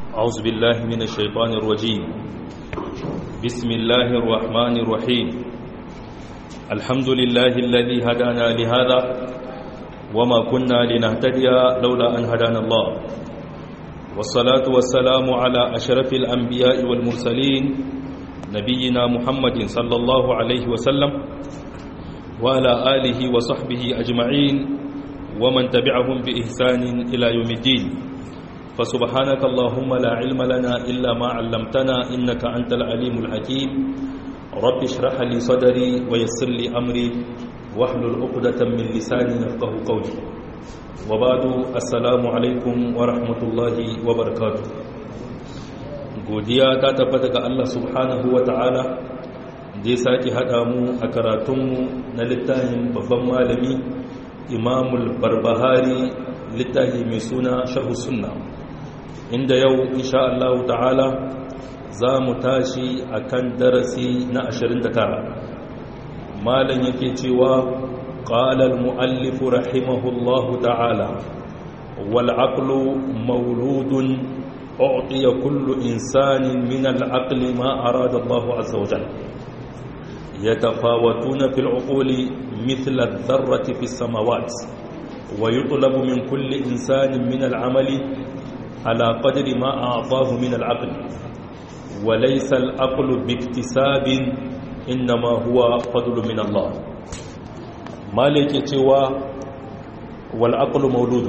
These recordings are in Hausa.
أعوذ بالله من الشيطان الرجيم بسم الله الرحمن الرحيم الحمد لله الذي هدانا لهذا وما كنا لنهتدي لولا أن هدانا الله والصلاة والسلام على أشرف الأنبياء والمرسلين نبينا محمد صلى الله عليه وسلم وعلى آله وصحبه أجمعين ومن تبعهم بإحسان إلى يوم الدين فسبحانك اللهم لا علم لنا إلا ما علمتنا إنك أنت العليم الحكيم رب اشرح لي صدري ويسر لي أمري واحلل عقدة من لساني يفقه قولي وبعد السلام عليكم ورحمة الله وبركاته godiya ta tabbata ga Allah subhanahu wa ta'ala da ya sake haɗa mu a karatunmu na littafin babban malami imamul barbahari littafi mai suna sharhu sunna inda yau insha Allah ta'ala za mu tashi a kan darasi na 29 malam yake cewa ƙalar mu'allifu rahimahullahu ta'ala wal'aqlu mauludun أعطي كل إنسان من العقل ما أراد الله عز وجل يتفاوتون في العقول مثل الذرة في السماوات ويطلب من كل إنسان من العمل على قدر ما أعطاه من العقل وليس العقل باكتساب إنما هو فضل من الله مالك يتوى والعقل مولود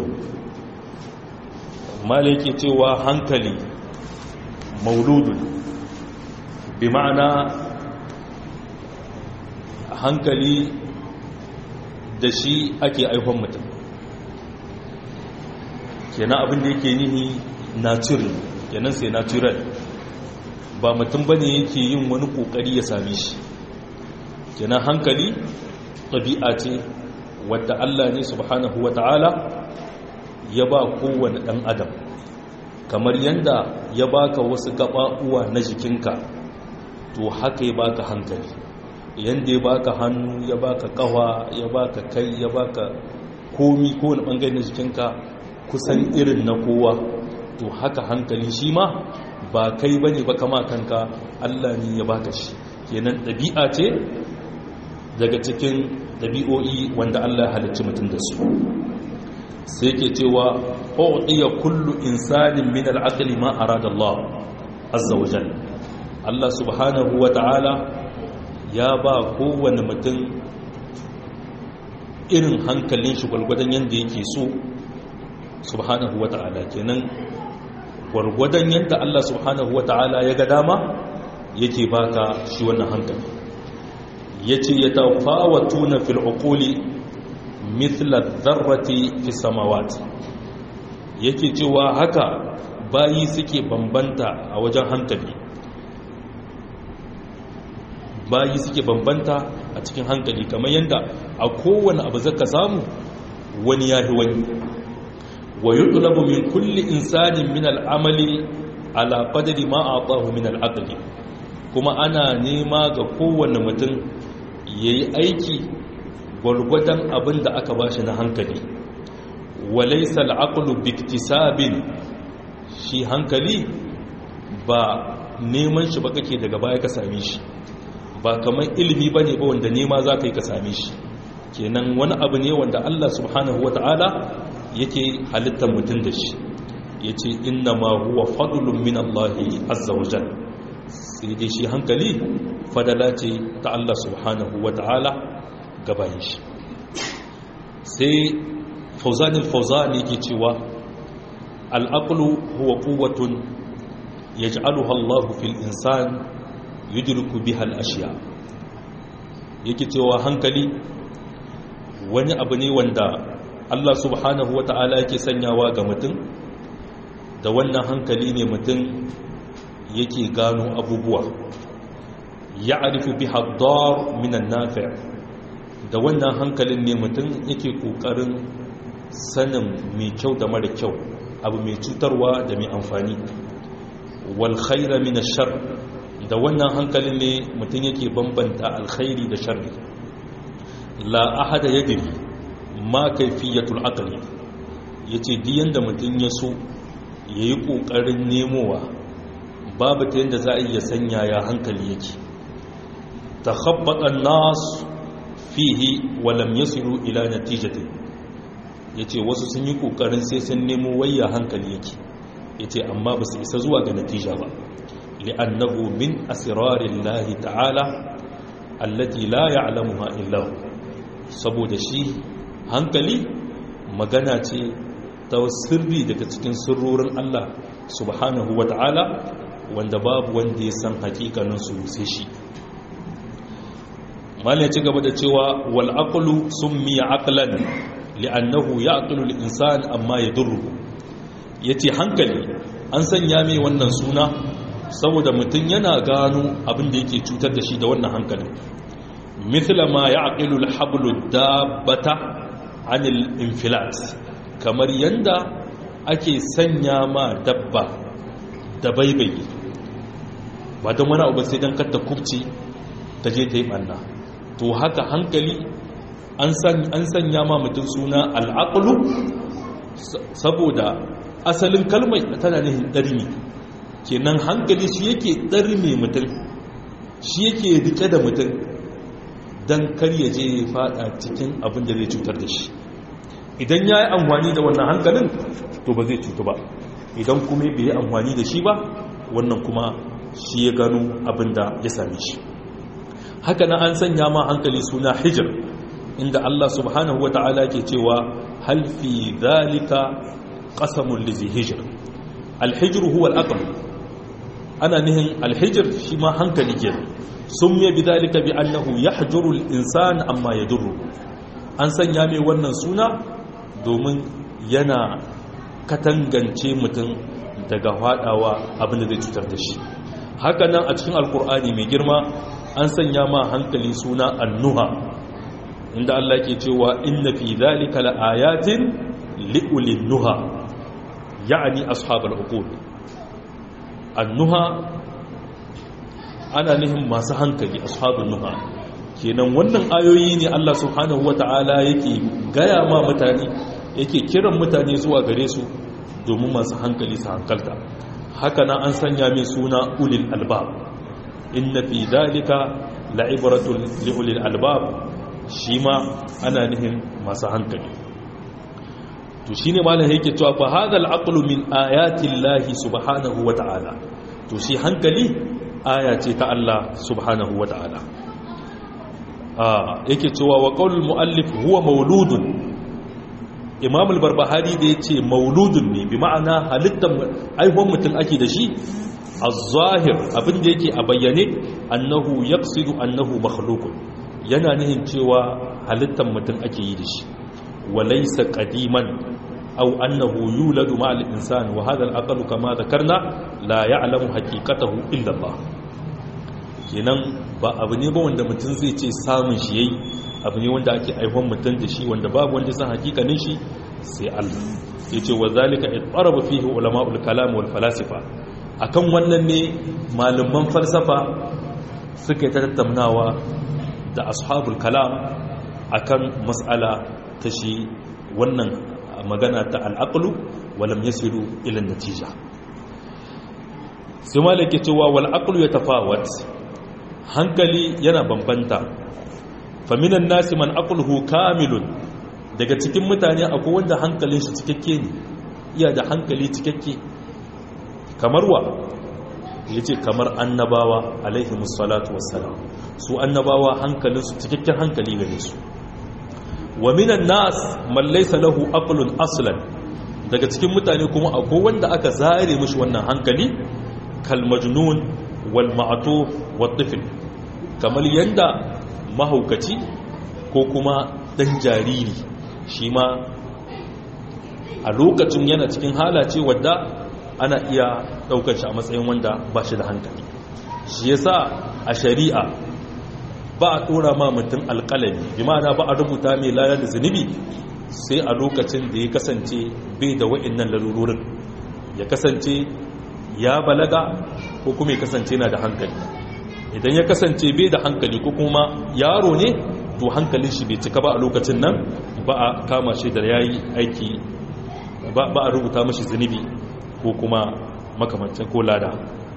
مالك يتوى هنكلي مولود بمعنى hankali da shi ake aihon mutum kenan abin da yake nihi natural kenan sai natural ba mutum bane yake yin wani kokari ya same shi kenan hankali ɗabi'a ce wadda Allah ne subhanahu wata'ala ya ba kowane ɗan adam kamar yadda ya baka wasu uwa na jikinka to haka ya baka hankali yadda ya baka hannu ya baka kawa ya baka kai ya baka komi kowane bangare na jikinka kusan irin na kowa to haka hankali shi ma ba kai ba ne ba kama kanka allah ne ya baka shi kenan ɗabi'a ce daga cikin ɗabi'o'i wanda allah ya halicci mutum da su sai ke cewa ƙo'ɗiya kullu insanin min al'aqli ma arada allah azza wa allah subhanahu wa ta'ala ya ba kowane mutum irin hankalin shi gwargwadon yadda yake so subhanahu wa ta'ala kenan gwargwadon yadda Allah subhanahu wa ta'ala ya ga dama yake baka shi wannan hankali ya ce ya tafawatu na fil'ukuli mithla zarrati fi samawati yake cewa haka bayi suke bambanta a wajen hankali bayi suke bambanta a cikin hankali kamar yadda a kowane abu zaka samu wani ya fi wani wa yutlabu min kulli insanin min al'amali ala qadri ma atahu min al'aqli kuma ana nema ga kowane mutum yayi aiki gwargwadon abin da aka bashi na hankali wa laysa al'aqlu biktisabin shi hankali ba neman shi ba kake daga baya ka same shi ba kamar ilimi ba ne ba wanda nema za ka yi ka same shi kenan wani abu ne wanda Allah subhanahu wa ta'ala yake halittar mutum da shi ya ce inna ma huwa fadlun min Allahi azza wa jal sai dai shi hankali fadala ce ta Allah subhanahu wa ta'ala gabayin shi sai fauzanin fauzani yake cewa al'aqlu huwa quwwatun yaj'aluha Allahu fil insan yudriku biha al-ashya yake cewa hankali wani abu ne wanda Allah subhanahu wata'ala yake sanyawa ga mutum da wannan hankali ne mutum yake gano abubuwa ya'rifu biha ad-dar min an-nafi' da wannan hankalin ne mutum yake kokarin sanin mai kyau da mara kyau abu mai cutarwa da mai amfani wal khayra min ash-shar da wannan hankalin ne mutum yake bambanta alkhairi da sharri la ahada yadri ma kayfiyatul aqli yace diyan da mutum ya so ya yi ƙoƙarin nemowa babu ta yadda za a iya sanya ya hankali yake ta habbaɗan nasu fihi walam ya siru ila natijatin ya ce wasu sun yi ƙoƙarin sai sun nemo wayya hankali yake ya ce amma ba su isa zuwa ga natija ba li'annahu min asirarin lahi ta'ala allati la ya'lamuha illa saboda shi hankali magana ce ta sirri daga cikin sirrorin Allah subhanahu wa ta'ala wanda babu wanda ya san hakikaninsu sai shi malin ya ci gaba da cewa wal aqlu summiya aqlan li'annahu ya'qulu al-insan amma yadurru yace hankali an sanya mai wannan suna saboda mutum yana gano abin da yake cutar da shi da wannan hankalin mithla ma ya'qilu al-hablu dabbata 'anil infilat kamar yanda ake sanya ma dabba da baibayi ba don wani abu sai don katta kubci ta je ta yi ɓanna to haka hankali an sanya ma mutum suna al'aqlu saboda asalin kalmai tana nihin ɗarmi kenan hankali shi yake ɗarme mutum shi yake rike da mutum don kar ya je fada cikin abin da zai cutar da shi idan ya yi amfani da wannan hankalin to ba zai cutu ba idan kuma bai yi amfani da shi ba wannan kuma shi ya gano abin da ya same shi haka na an sanya ma hankali suna hijir inda Allah subhanahu wata'ala ke cewa hal fi zalika qasamul lizi hijir alhijr huwa al ana nihin alhijir shi ma hankali ke sumya bidhalika bi annahu yahjuru al-insan amma yadurru an sanya mai wannan suna domin yana katangance mutum daga hadawa abinda zai cutar da shi haka nan a cikin alkur'ani mai girma an sanya ma hankali suna annuha inda Allah ke cewa inna fi dhalika laayatin liulil nuha ya'ni ashabul uqul annuha ana nihin masu hankali ashabul nuha kenan wannan ayoyi ne Allah subhanahu wata'ala yake gaya ma mutane yake kiran mutane zuwa gare su domin masu hankali su hankalta haka na an sanya mai suna ulil albab inna fi dalika la'ibratul liulil albab shi ma ana nihin masu hankali to shine malam yake cewa fa hadal aqlu min ayati llahi subhanahu wata'ala to shi hankali aya ce ta Allah subhanahu wata'ala yake cewa wa qaulul muallif huwa mauludun imam al-barbahari da yace mauludun ne bi ma'ana halittar aihuwar mutum ake da shi az-zahir abin da yake a bayyane annahu yaqsidu annahu makhluqun yana nihin cewa halittar mutum ake yi da shi wa laysa qadiman aw annahu yuladu ma al-insan wa hadha al-aqlu kama dhakarna la ya'lamu haqiqatahu illa Allah kenan ba abu ne ba wanda mutum zai ce samun shi yayi abu ne wanda ake aihon mutum da shi wanda babu wanda san hakikanin shi sai Allah yace wa zalika itaraba fihi ulama'ul kalam wal falasifa akan wannan ne malaman falsafa suka yi tattaunawa da ashabul kalam akan mas'ala ta shi wannan magana ta al-aqlu walam yasiru ila natija sai malaka cewa wal aqlu yatafawat hankali yana bambanta faminan nasi man aqluhu kamilun daga cikin mutane akwai wanda hankalin shi cikakke ne iya da hankali cikakke kamar wa yace kamar annabawa alaihi musallatu wassalam su annabawa hankalin su cikakken hankali gare su wa minan nas man laysa lahu aqlun aslan daga cikin mutane kuma akwai wanda aka zare mishi wannan hankali kal majnun wal ma'tuf wat tifl kamar yanda mahaukaci ko kuma dan jariri shi ma a lokacin yana cikin halace wadda ana iya daukar shi a matsayin wanda ba shi da hankali shi yasa a shari'a ba a dora ma mutum alƙalami bi ma'ana ba a rubuta mai layar da zunubi sai a lokacin da ya kasance bai da wa'annan lalurorin ya kasance ya balaga ko kuma ya kasance na da hankali idan ya kasance bai da hankali ko kuma yaro ne to hankalin shi bai cika ba a lokacin nan ba a kama shi da yayi aiki ba a rubuta mashi zunubi ko kuma makamancin ko lada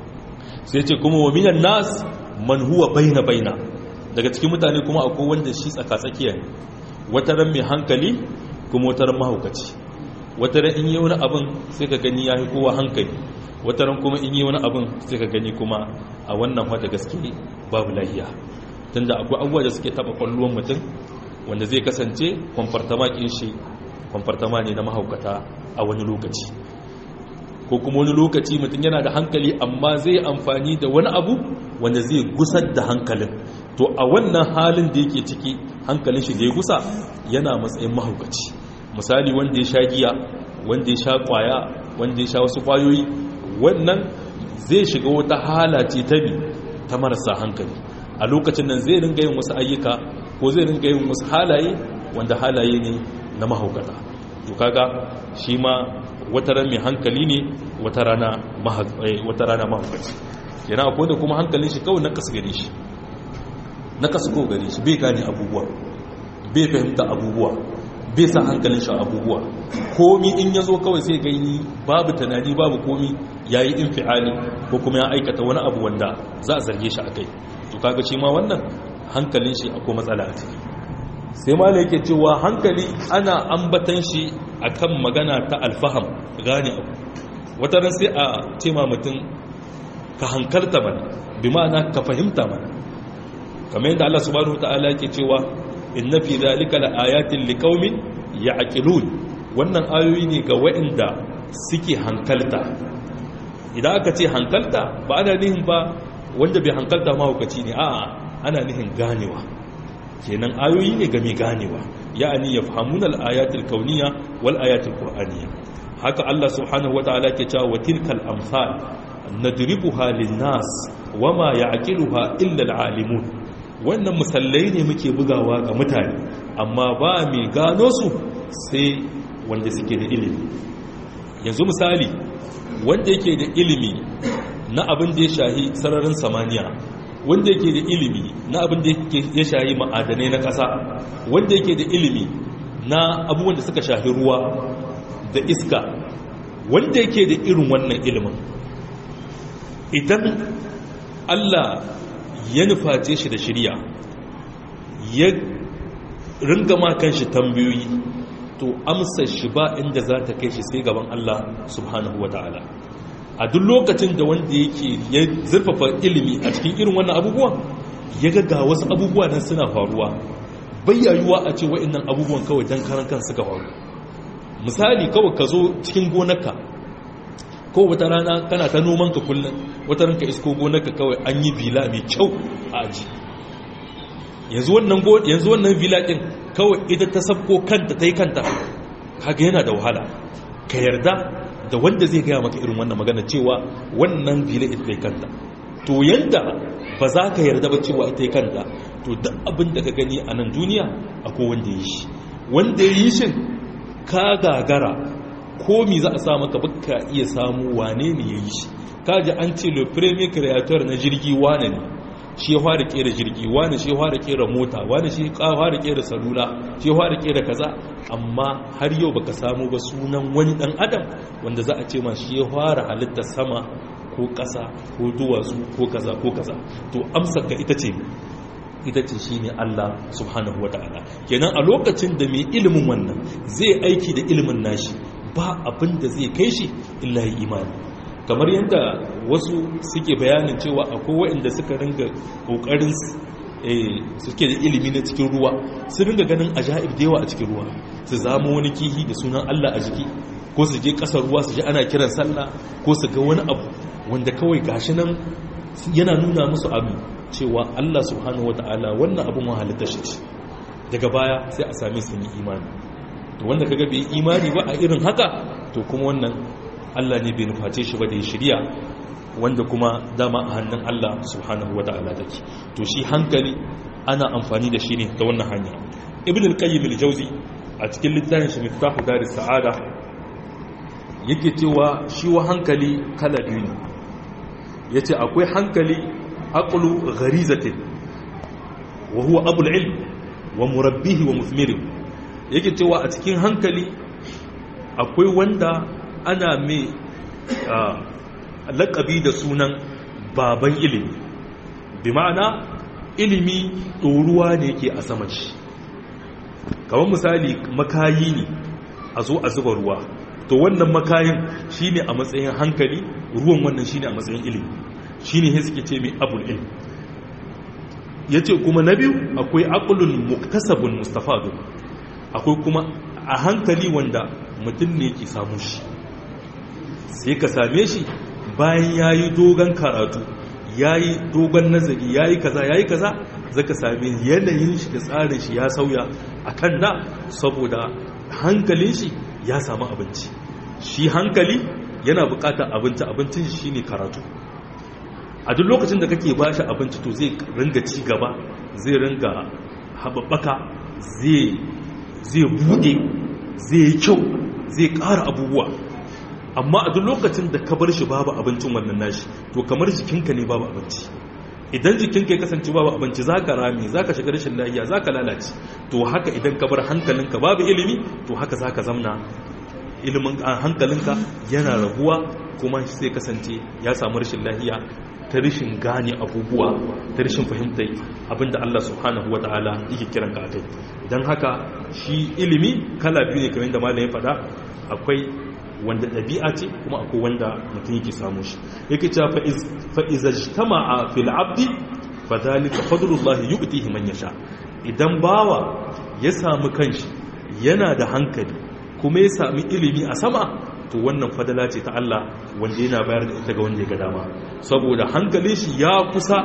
sai ce kuma wa minan nas man huwa baina baina daga cikin mutane kuma akwai wanda shi tsaka-tsakiya ne wata ran mai hankali kuma wata ran mahaukaci wata ran in yi wani abin sai ka gani ya fi kowa hankali wata ran kuma in yi wani abin sai ka gani kuma a wannan wata gaske babu lahiya tunda akwai abubuwa da suke taba kwallon mutum wanda zai kasance kwamfartama kin shi kwamfartama ne na mahaukata a wani lokaci ko kuma wani lokaci mutum yana da hankali amma zai amfani da wani abu wanda zai gusar da hankalin to a wannan halin da yake ciki hankalin shi da ya gusa yana matsayin mahaukaci misali wanda ya sha giya wanda ya sha kwaya wanda ya sha wasu kwayoyi wannan zai shiga wata hala ce ta bi ta marasa hankali a lokacin nan zai ringa yin wasu ayyuka ko zai ringa yin wasu halaye wanda halaye ne na mahaukata to kaga shi ma wata ran mai hankali ne wata rana mahaukaci yana akwai da kuma hankalin shi kawai na kasu gare shi na kasu ko gare shi bai gane abubuwa bai fahimta abubuwa bai sa hankalin shi abubuwa komi in ya zo kawai sai gani babu tunani babu komi ya yi infiali ko kuma ya aikata wani abu wanda za a zarge shi a kai to kaga shi ma wannan hankalin shi akwai matsala a ciki sai ma yake cewa hankali ana ambatan shi akan magana ta alfaham gane abu wata ran sai a ce ma mutum ka hankalta mana bi ma'ana ka fahimta mana kamar yadda Allah subhanahu ta'ala yake cewa inna fi zalika laayatin liqaumin ya'qilun wannan ayoyi ne ga waɗanda suke hankalta idan aka ce hankalta ba ana nihin ba wanda bai hankalta mahaukaci ne a'a ana nihin ganewa kenan ayoyi ne ga mai ganewa ya'ani yafhamuna al-ayatil kauniyya wal ayatil qur'aniyya haka Allah subhanahu wataala ke cewa wa tilkal amsal nadribuha lin-nas wama ya'qiluha illa al-alimun wannan musallai ne muke bugawa ga mutane amma ba mai gano su sai wanda suke da ilimi yanzu misali wanda yake da ilimi na abin da ya shahi sararin samaniya wanda yake da ilimi na abin da ya shahi ma'adanai na ƙasa wanda yake da ilimi na abubuwan da suka shahi ruwa da iska wanda yake da irin wannan ilimin idan Allah ya nuface shi da shirya ya ringa ma kanshi tambayoyi to amsar shi ba inda za ta kai shi sai gaban Allah subhanahu wa ta'ala a duk lokacin da wanda yake ya zurfafa ilimi a cikin irin wannan abubuwan ya ga wasu abubuwa nan suna faruwa bayyayuwa a ce wa'annan abubuwan kawai don karan kan suka faru misali kawai ka zo cikin gonarka ko wata rana kana ta noman ka kullum wata ranka isko gonarka kawai an yi bila mai kyau a aji yanzu wannan yanzu wannan villa din kawai ita ta sabko kanta ta yi kanta kaga yana da wahala ka yarda da wanda zai gaya maka irin wannan magana cewa wannan villa ita ta yi kanta to yanda ba za ka yarda ba cewa ita yi kanta to duk abin da ka gani a nan duniya akwai wanda ya yi shi wanda ya yi shin ka gagara komi za a sa maka baka iya samu wane ne ya yi shi kaji an ce le premier creator na jirgi wane ne shi ya fara kera jirgi wani shi ya fara kera mota wani shi ya fara kera salula shi ya fara kera kaza amma har yau baka samu ba sunan wani dan adam wanda za a ce ma shi ya fara halitta sama ko ƙasa ko duwatsu ko kaza ko kaza to amsar ka ita ce ita ce shine Allah subhanahu wataala kenan a lokacin da mai ilimin wannan zai aiki da ilimin nashi ba abin da zai kai shi illa imani kamar yadda wasu suke bayanin cewa akwai waɗanda suka ringa ƙoƙarin suke da ilimi na cikin ruwa su ringa ganin ajaib da yawa a cikin ruwa su zama wani kihi da sunan Allah a jiki ko su je ƙasar ruwa su ji ana kiran sallah ko su ga wani abu wanda kawai gashi nan yana nuna musu abu cewa Allah subhanahu wata'ala wannan abin wahalitta shi ce daga baya sai a same su yi imani to wanda kaga bai imani ba a irin haka to kuma wannan Allah ne bai nuface shi ba da ya shirya wanda kuma dama a hannun Allah subhanahu wata'ala take to shi hankali ana amfani da shi ne ta wannan hanya ibn al-qayyim al-jawzi a cikin littafin shi miftahu daris sa'ada yake cewa shi wa hankali kala biyu ne yace akwai hankali aqlu gharizatin wa huwa abul ilm wa murabbihi wa muthmirihi yake cewa a cikin hankali akwai wanda ana mai laƙabi da sunan baban ilimi bi ma'ana ilimi ɗoruwa ne ke a sama shi kamar misali makayi ne a zo a zuba ruwa to wannan makayin shine a matsayin hankali ruwan wannan shine a matsayin ilimi shine he suke ce mai abul ilm yace kuma na biyu akwai aqlun muktasabun mustafadu akwai kuma a hankali wanda mutum ne ke samu shi sai ka same shi bayan yayi dogon karatu yayi dogon nazari yayi kaza yayi kaza zaka same yanayin shi da tsarin shi ya sauya akan da saboda hankalin shi ya samu abinci shi hankali yana bukatar abinci abincin shi ne karatu a duk lokacin da kake ba shi abinci to zai ringa ci gaba zai ringa haɓaɓɓaka zai buɗe zai yi kyau zai ƙara abubuwa amma a duk lokacin da ka bar shi babu abincin wannan nashi to kamar jikinka ne babu abinci idan jikinka ya kasance babu abinci za ka rami za ka shiga rashin lahiya za ka lalace to haka idan ka bar hankalinka babu ilimi to haka za ka zamna ilimin hankalinka yana raguwa kuma sai kasance ya samu rashin lahiya ta rashin gane abubuwa ta rashin fahimtar abinda Allah subhanahu wa ta'ala yake kiran ka kai don haka shi ilimi kala biyu ne kamar da malamin faɗa akwai wanda ɗabi'a ce kuma akwai wanda mutum yake samu shi yake cewa fa'iza jitama'a fil abdi fa zalika fadlullah yu'tihi man yasha idan bawa ya samu kanshi yana da hankali kuma ya sami ilimi a sama to wannan fadala ce ta Allah wanda yana bayar da ita ga wanda ya ga dama saboda hankalin shi ya kusa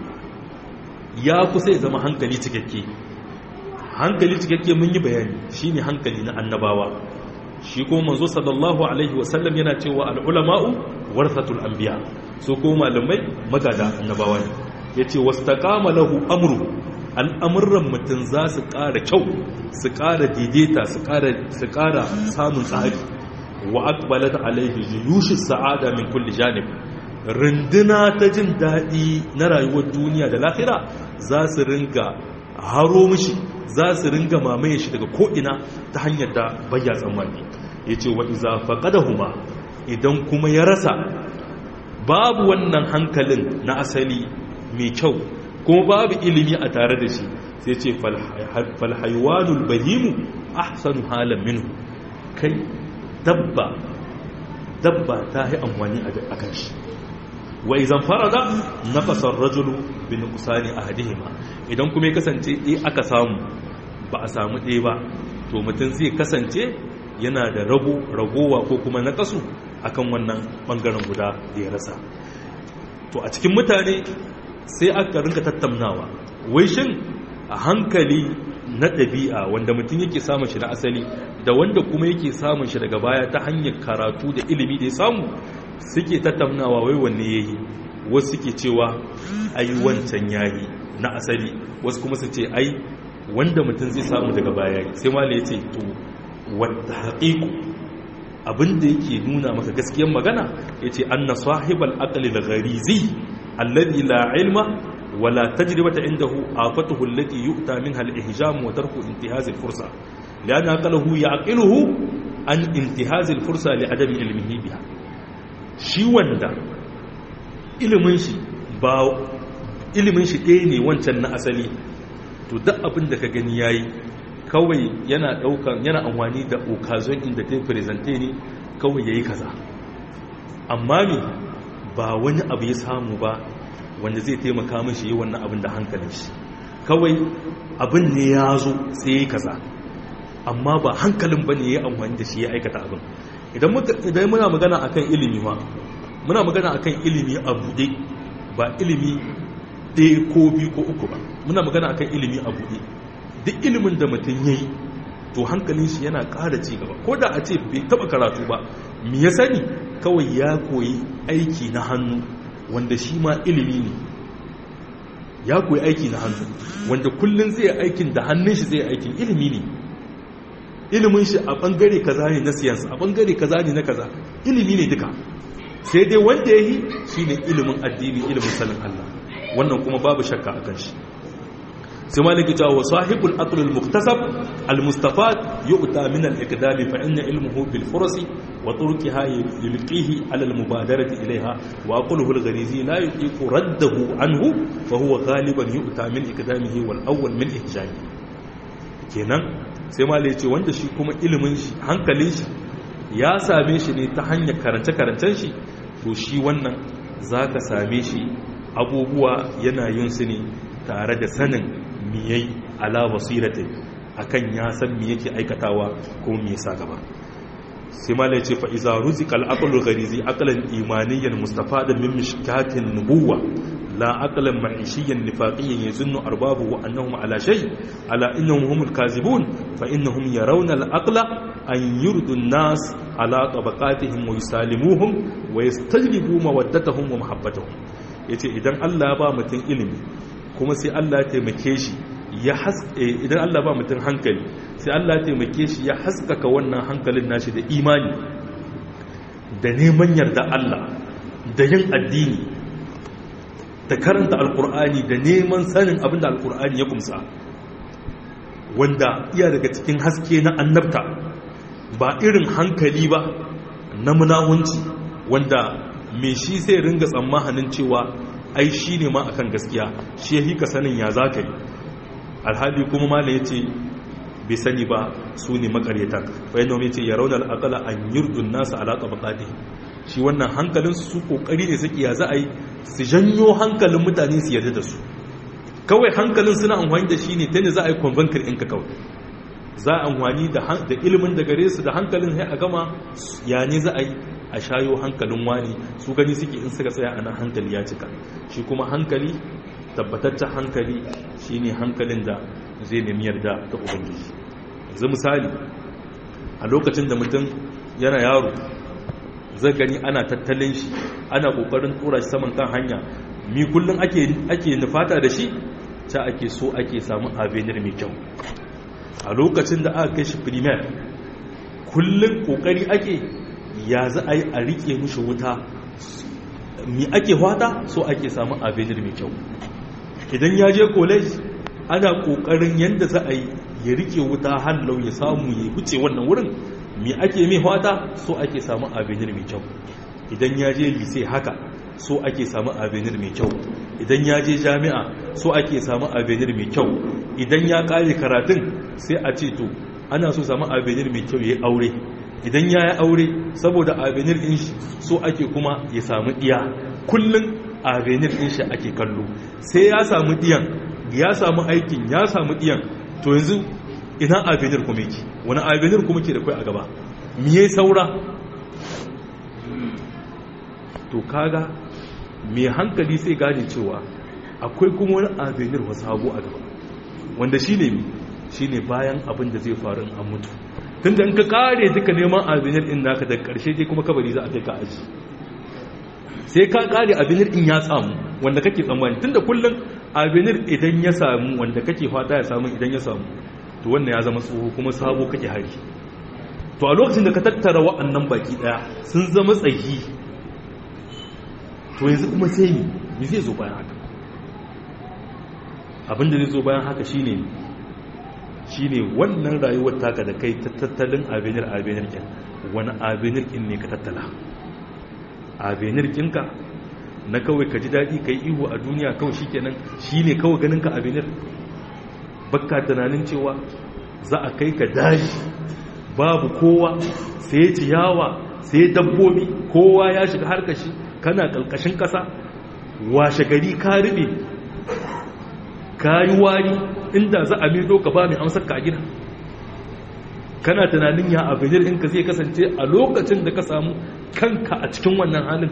ya kusa ya zama hankali cikakke hankali cikakke mun yi bayani shine hankali na annabawa shi ko manzo sallallahu alaihi wasallam yana cewa al'ulama'u warthatul anbiya so ko malamai magada annabawa ne yace wastaqama lahu amru al'amuran mutum za su ƙara kyau su ƙara daidaita su ƙara samun tsari wa akbalat alaihi juyushi sa'ada min kulli janib runduna ta jin daɗi na rayuwar duniya da lahira za su ringa haro mishi za su ringa mamaye shi daga ko'ina ta hanyar da bayya tsammani ya ce wa iza faƙadahuma idan kuma ya rasa babu wannan hankalin na asali mai kyau kuma babu ilimi a tare da shi sai ce falhaiwanul bahimu ahsanu halan minhu kai dabba dabba ta yi amfani a kan shi wa izan farada na fasar rajulu bin kusani a hadihima idan kuma ya kasance ɗaya aka samu ba a samu ɗaya ba to mutum zai kasance yana da rago ragowa ko kuma na kasu akan wannan ɓangaren guda da ya rasa to a cikin mutane sai aka rinka tattaunawa wai shin a hankali na ɗabi'a wanda mutum yake samun shi na asali da wanda kuma yake samun shi daga baya ta hanyar karatu da ilimi da ya samu suke tattaunawa wai wanne ya yi wasu suke cewa ai wancan yayi na asali wasu kuma su ce ai wanda mutum zai samu daga baya sai ma ya ce to wadda haƙiƙu abinda yake nuna maka gaskiyar magana ya ce an na sahibal aƙali da garizi الذي لا علم ولا تجربة عنده آفته التي يؤتى منها الإهجام وترك انتهاز الفرصة لأن أقله يعقله عن انتهاز الفرصة لعدم علمه بها shi wanda ilimin shi ba ilimin shi ɗaya ne wancan na asali to duk abin da ka gani yayi kawai yana ɗaukan yana amfani da occasion inda ta presente ne kawai yayi kaza amma me ba wani abu ya samu ba wanda zai taimaka mashi yi wannan abin da hankalin shi kawai abin ne ya zo sai ya yi kaza amma ba hankalin ba ne ya amfani da shi ya aikata abin idan muna magana akan ilimi ma muna magana akan ilimi a buɗe ba ilimi ɗaya ko biyu ko uku ba muna magana akan ilimi a buɗe duk ilimin da mutum ya yi to hankalin shi yana ƙara ci gaba ko da a ce bai taɓa karatu ba me ya sani kawai ya koyi aiki na hannu wanda shi ma ilimi ne ya koyi aiki na hannu wanda kullum zai aikin da hannun shi zai aikin ilimi ne ilimin shi a bangare kaza ne na siyansa a bangare kaza ne na kaza ilimi ne duka sai dai wanda ya yi shi ne ilimin addini ilimin sanin Allah wannan kuma babu shakka a kan shi sai maliki cewa wa sahibul aql al muktasab al mustafad yu'ta min al iqdami fa inna ilmuhu bil fursi wa turqiha yulqihi ala al mubadarati ilayha wa aqluhu al gharizi la yuqiqu raddahu anhu fa huwa ghaliban yu'ta min iqdamihi wal awwal min ihjami kenan sai malai ce wanda shi kuma ilimin shi hankalin shi ya same shi ne ta hanyar karance karancen shi to shi wannan zaka same shi abubuwa yana yin su ne tare da sanin miyai ala basiratin akan ya san me yake aikatawa ko me yasa gaba sai ma ce fa iza ruzika al-aqlu gharizi aqlan imaniyan mustafadan min mishkatin nubuwa la aqlan ma'ishiyan nifaqiyyan yazunnu arbabu annahum ala shay ala innahum humul kazibun fa innahum yarawna al-aqla an yurdu an-nas ala tabaqatihim wa yusalimuhum wa yastajlibu mawaddatahum wa mahabbatahum yace idan Allah ya ba mutum ilimi kuma sai Allah ya taimake shi ya idan Allah ba mutum hankali sai Allah ya taimake shi ya haskaka wannan hankalin nashi da imani da neman yarda Allah da yin addini da karanta alkur'ani da neman sanin abin da alkur'ani ya kumsa wanda iya daga cikin haske na annabta ba irin hankali ba na munahunci wanda mai shi sai ringa tsammanin cewa ai shi ne ma akan gaskiya shi ya hika sanin ya za ka yi alhali kuma mala ya ce bai sani ba su ne makaryatan bayan nomi ce ya raunar akala an yurdun nasa alaƙa bakati shi wannan hankalin su kokari ne suke ya za a yi su janyo hankalin mutane su yarda da su kawai hankalin suna amfani da shi ne ta ne za a yi convenker ɗinka kawai za a amfani da ilimin da gare su da hankalin sai a gama ya ne za a yi a shayo hankalin wani su gani suke in suka tsaya ana hankali ya cika shi kuma hankali tabbataccen hankali shi ne hankalin da zai nemi yarda ta ubangiji yanzu misali a lokacin da mutum yana yaro zai gani ana tattalin shi ana kokarin tura shi saman kan hanya mi kullum ake nufata da shi ta ake so ake samun avenir mai kyau a lokacin da aka kai shi primer kullum kokari ake ya za a yi a rike mushi wuta mi ake hwata so ake samun avenir mai kyau idan ya je college ana kokarin yadda za a yi ya rike wuta hallau ya samu ya huce wannan wurin mi ake mai hwata so ake samun avenir mai kyau idan ya je lise haka so ake samun avenir mai kyau idan ya je jami'a so ake samun avenir mai kyau idan ya kare karatun sai a ce to ana so samun avenir mai kyau ya yi aure idan ya yi aure saboda avenir ɗin shi so ake kuma ya samu ɗiya kullum avenir ɗin shi ake kallo sai ya samu ɗiyan ya samu aikin ya samu ɗiyan to yanzu ina avenir kuma yake wani avenir kuma ke da kai a gaba miye saura to kaga mai hankali sai gane cewa akwai kuma wani avenir wasu hagu a gaba wanda shi ne shi ne bayan abin da zai faru an mutu tun da in ka kare duka neman avenir in naka da karshe dai kuma kabari za a kai ka aji sai ka kare avenir in ya samu wanda kake tsammani tun da kullum avenir idan ya samu wanda kake fata ya samu idan ya samu to wannan ya zama tsoho kuma sabo kake hari to a lokacin da ka tattara wa'annan baki daya sun zama tsayi to yanzu kuma sai ni me zai zo bayan haka abinda zai zo bayan haka shine shine wannan rayuwar taka da kai ta tattalin avenir avenir kin wani avenir kin ne ka tattala avenir kinka na kawai ka ji daɗi ka yi ihu a duniya kawai shi kenan shi ne kawai ganin ka avenir bakka tunanin cewa za a kai ka daji babu kowa sai ciyawa sai dabbobi kowa ya shiga harkashi kana ƙalƙashin ƙasa washe gari ka riɓe ka yi wari inda za a mido ka ba mai amsar ka a gida kana tunanin ya avenir ɗinka zai kasance a lokacin da ka samu kanka a cikin wannan halin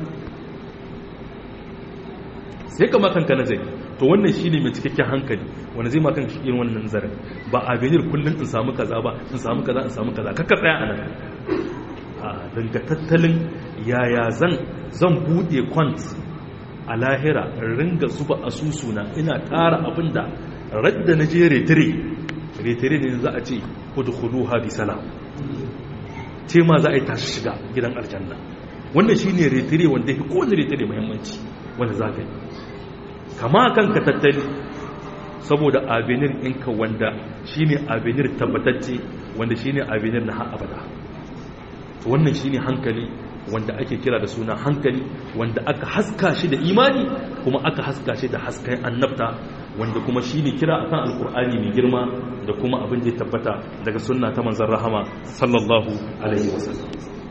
sai ka makanka nazari to wannan shi ne mai cikakken hankali wanda zai makan shi irin wannan nazarin ba avenir kullum in samu kaza ba in samu kaza in samu kaza kakka tsaya a nan a danga tattalin yaya zan zan buɗe kwant a lahira ringa zuba asusuna ina tara abin da radda na je retire retire ne za a ce kudu kudu habi salam ce ma za a yi tashi shiga gidan aljanna wannan shi ne retire wanda ya kowane retire muhimmanci wanda za ka yi kama kanka tattali saboda avenir ɗinka wanda shine avenir tabbatacce wanda shine avenir na har abada wannan shine hankali wanda ake kira da suna hankali wanda aka haska shi da imani kuma aka haska shi da hasken annabta wanda kuma shine kira akan alkur'ani mai girma da kuma abin da ya tabbata daga sunna ta manzon rahama sallallahu alaihi wasallam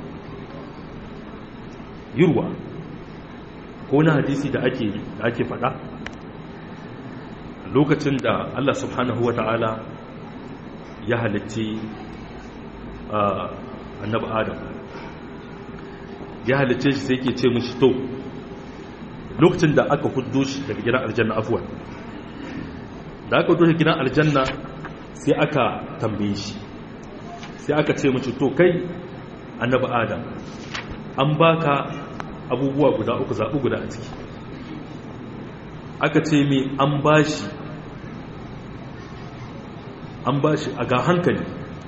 yurwa ko na hadisi da ake da ake faɗa lokacin da Allah subhanahu wata'ala ya halitti annabi adam ya halicce shi sai ke ce mishi to lokacin da aka huddo shi daga gidan aljanna afuwan da aka huddo shi gidan aljanna sai aka tambaye shi sai aka ce mishi to kai annabi adam an baka abubuwa guda uku zaɓi guda a ciki aka ce mai an bashi an bashi a ga hankali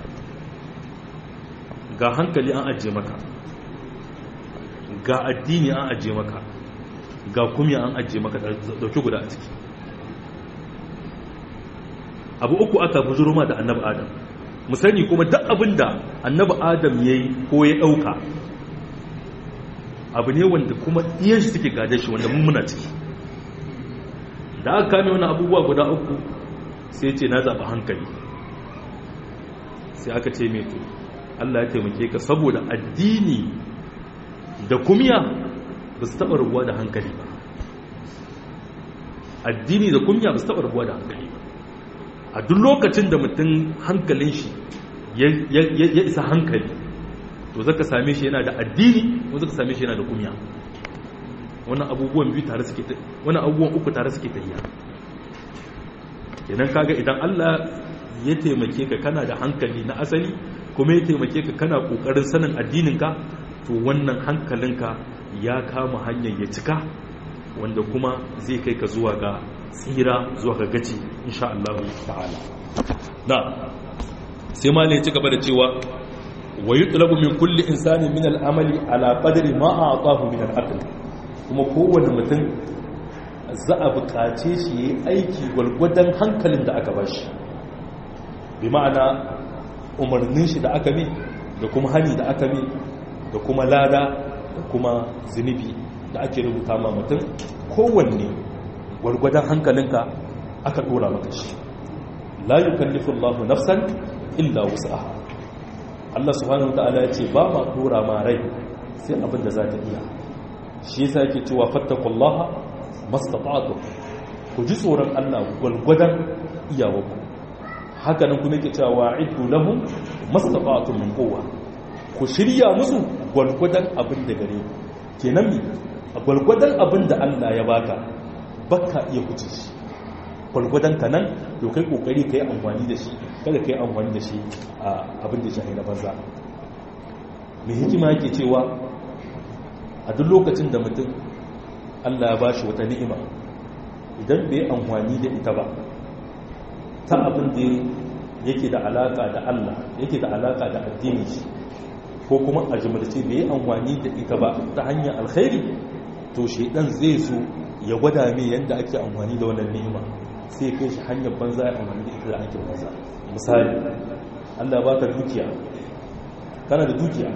ga hankali an ajiye maka ga addini an ajiye maka ga kumya an ajiye maka dauki guda a ciki abu uku aka bujuro ma da annabi adam mu sani kuma duk abin da annabi adam ya yi ko ya ɗauka abu ne wanda kuma iyan shi suke gada shi wanda mummuna ciki da aka kame wani abubuwa guda uku sai ce na zaɓi hankali sai aka ce mai to Allah ya taimake ka saboda addini da kumya ba su taɓa rubuwa da hankali ba addini da kumya ba su taɓa rubuwa da hankali ba a duk lokacin da mutum hankalin shi ya isa hankali to zaka same shi yana da addini ko zaka same shi yana da kumya wannan abubuwan biyu tare suke wannan abubuwan uku tare suke tafiya kenan kaga idan Allah ya taimake ka kana da hankali na asali kuma ya taimake ka kana kokarin sanin addininka to wannan hankalinka ya kama hanyar ya cika wanda kuma zai kai ka zuwa ga tsira zuwa ga gaci insha Allah ta'ala na sai ma ne ci gaba da cewa wa yutlabu min kulli insanin min al-amali ala qadri ma a'tahu min al-aql kuma kowanne mutum za a buƙace shi yayi aiki gwargwadon hankalin da aka bashi bi ma'ana umarnin shi da aka mi da kuma hani da aka mi da kuma lada da kuma zunubi da ake rubuta ma mutum kowanne gwargwadon hankalinka aka dora maka shi la yukallifu Allahu nafsan illa wus'aha Allah subhanahu wataala ya ce ba ma dora ma rai sai abin da za ta iya shi yasa yake cewa fattaqullaha mastata'tu ku ji tsoron Allah gwargwadon iyawarku haka nan kuma yake cewa wa'iddu lahum mastata'tu min quwwa ku shirya musu gwargwadon abin da gare ku kenan mi a gwargwadon abin da Allah ya baka baka iya kuce shi gwargwadon ka nan to kai kokari kai amfani da shi kada kai amfani da shi a abin da shahi na banza mai hikima yake cewa a duk lokacin da mutum Allah ya bashi wata ni'ima idan bai amfani da ita ba ta abin da yake da alaka da Allah yake da alaka da addini shi ko kuma a jimlarce bai amfani da ita ba ta hanyar alkhairi to shaidan zai so ya gwada mai yadda ake amfani da wannan ni'ima sai kai shi hanyar banza ya amfani da ita da ake banza misali Allah baka dukiya kana da dukiya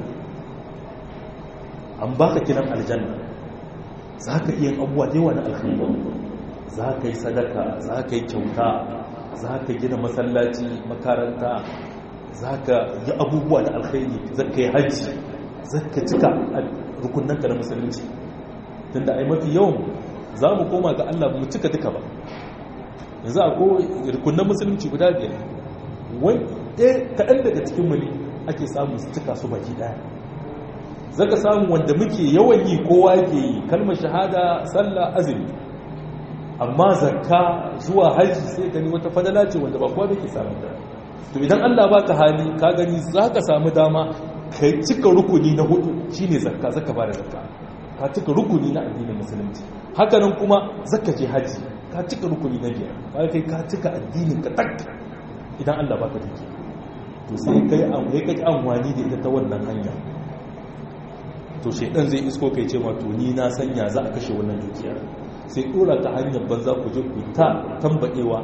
an baka kiran aljanna za ka iya abubuwa da yawa na alkhairi za ka yi sadaka za ka yi kyauta za ka gina masallaci makaranta za ka yi abubuwa da alkhairi za ka yi hajji za ka cika rukunanka da musulunci tun da ai mafi yawan za mu koma ga Allah mu cika duka ba yanzu a ko rukunan musulunci guda biyar wai ɗaya kaɗan daga cikin mu ne ake samu su cika su baki ɗaya za ka samu wanda muke yawan yi kowa ke yi kalmar shahada sallah azumi amma zakka zuwa haji sai gani wata fadala ce wanda ba kowa da ke samun da to idan Allah baka hali ka gani za ka samu dama ka cika rukuni na hudu shine zakka zaka bada zakka ka cika rukuni na addinin musulunci hakanan kuma zaka je haji ka cika rukuni na biyar ka kai ka cika addinin ka tak idan Allah baka duki to sai kai an kai kai amfani da ita ta wannan hanya to shedan zai isko kai ce ma to ni na sanya za a kashe wannan dukiyar sai dora ta hanyar banza ku je ku ta tambadewa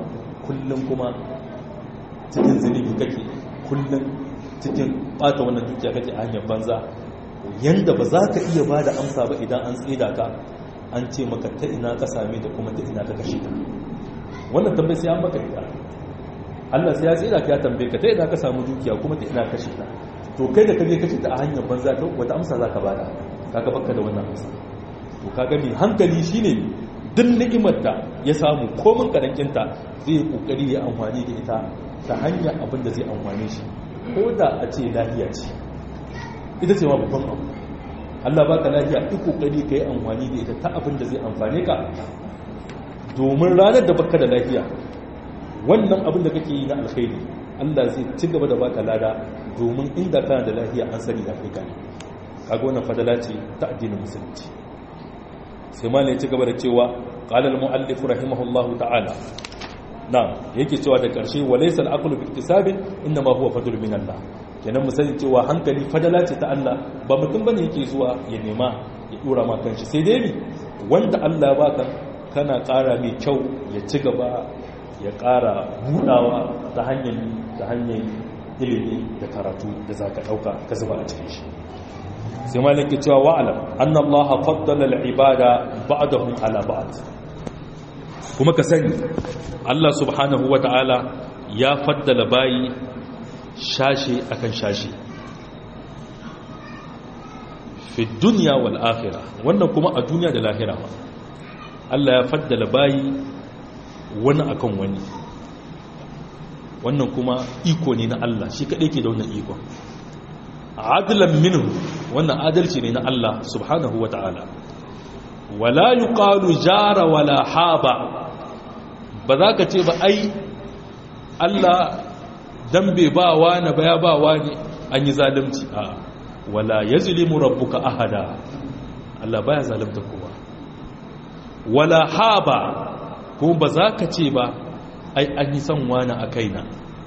kullum kuma cikin zunubi kake kullum cikin bata wannan dukiya kake a hanyar banza yanda ba za ka iya ba da amsa ba idan an tsida ka an ce maka ta ina ka same ta kuma ta ina ka kashe ta wannan tambayi sai an maka ita Allah sai ya tsira ka ya tambaye ka ta ina ka samu dukiya kuma ta ina kashe ta to kai da kaje kashe ta a hanyar banza ta wata amsa za ka bada kaga baka da wannan amsa to kaga mai hankali shine duk ni'imar da ya samu komin karankinta zai yi kokari ya amfani da ita ta hanyar abin da zai amfane shi ko da a ce lafiya ce ita ce ma babban abu Allah baka lafiya duk kokari ka yi amfani da ita ta abin da zai amfane ka domin ranar da baka da lafiya wannan abin da kake yi na alkhairi Allah zai ci gaba da baka lada domin inda kana da lafiya an sani da kai gane kaga wannan fadala ce ta addinin musulunci sai malai ci gaba da cewa qala al-muallif rahimahullahu ta'ala na'am yake cewa da karshe walaysa al-aqlu bi iktisabin inma huwa fadl min Allah kenan mu sani cewa hankali fadala ce ta Allah ba mutum bane yake zuwa ya nema ya dora ma kanshi sai dai ni wanda Allah baka kana ƙara mai kyau ya ci gaba ya ƙara budawa ta hanyar ta hanyar ilimi da karatu da zaka dauka ka zuba a cikin shi sai malaki cewa wa'alam annallaha faddala al-ibada ba'dahum ala ba'd kuma ka sani Allah subhanahu wata'ala ya faddala bayi shashi akan shashi fi dunya wal akhirah wannan kuma a duniya da lahira ma Allah ya faddala bayi wani akan wani wannan kuma iko ne na Allah shi kadai ke da wannan ikon adlan minhu wannan adalci ne na Allah subhanahu wata'ala wala yuqalu jara wala haba ba za ka ce ba ai Allah dan bai ba wani ba ya ba wani an yi zalunci a wala yazlimu rabbuka ahada Allah baya zalunta kowa wala haba ko ba za ka ce ba ai an yi son wani a kaina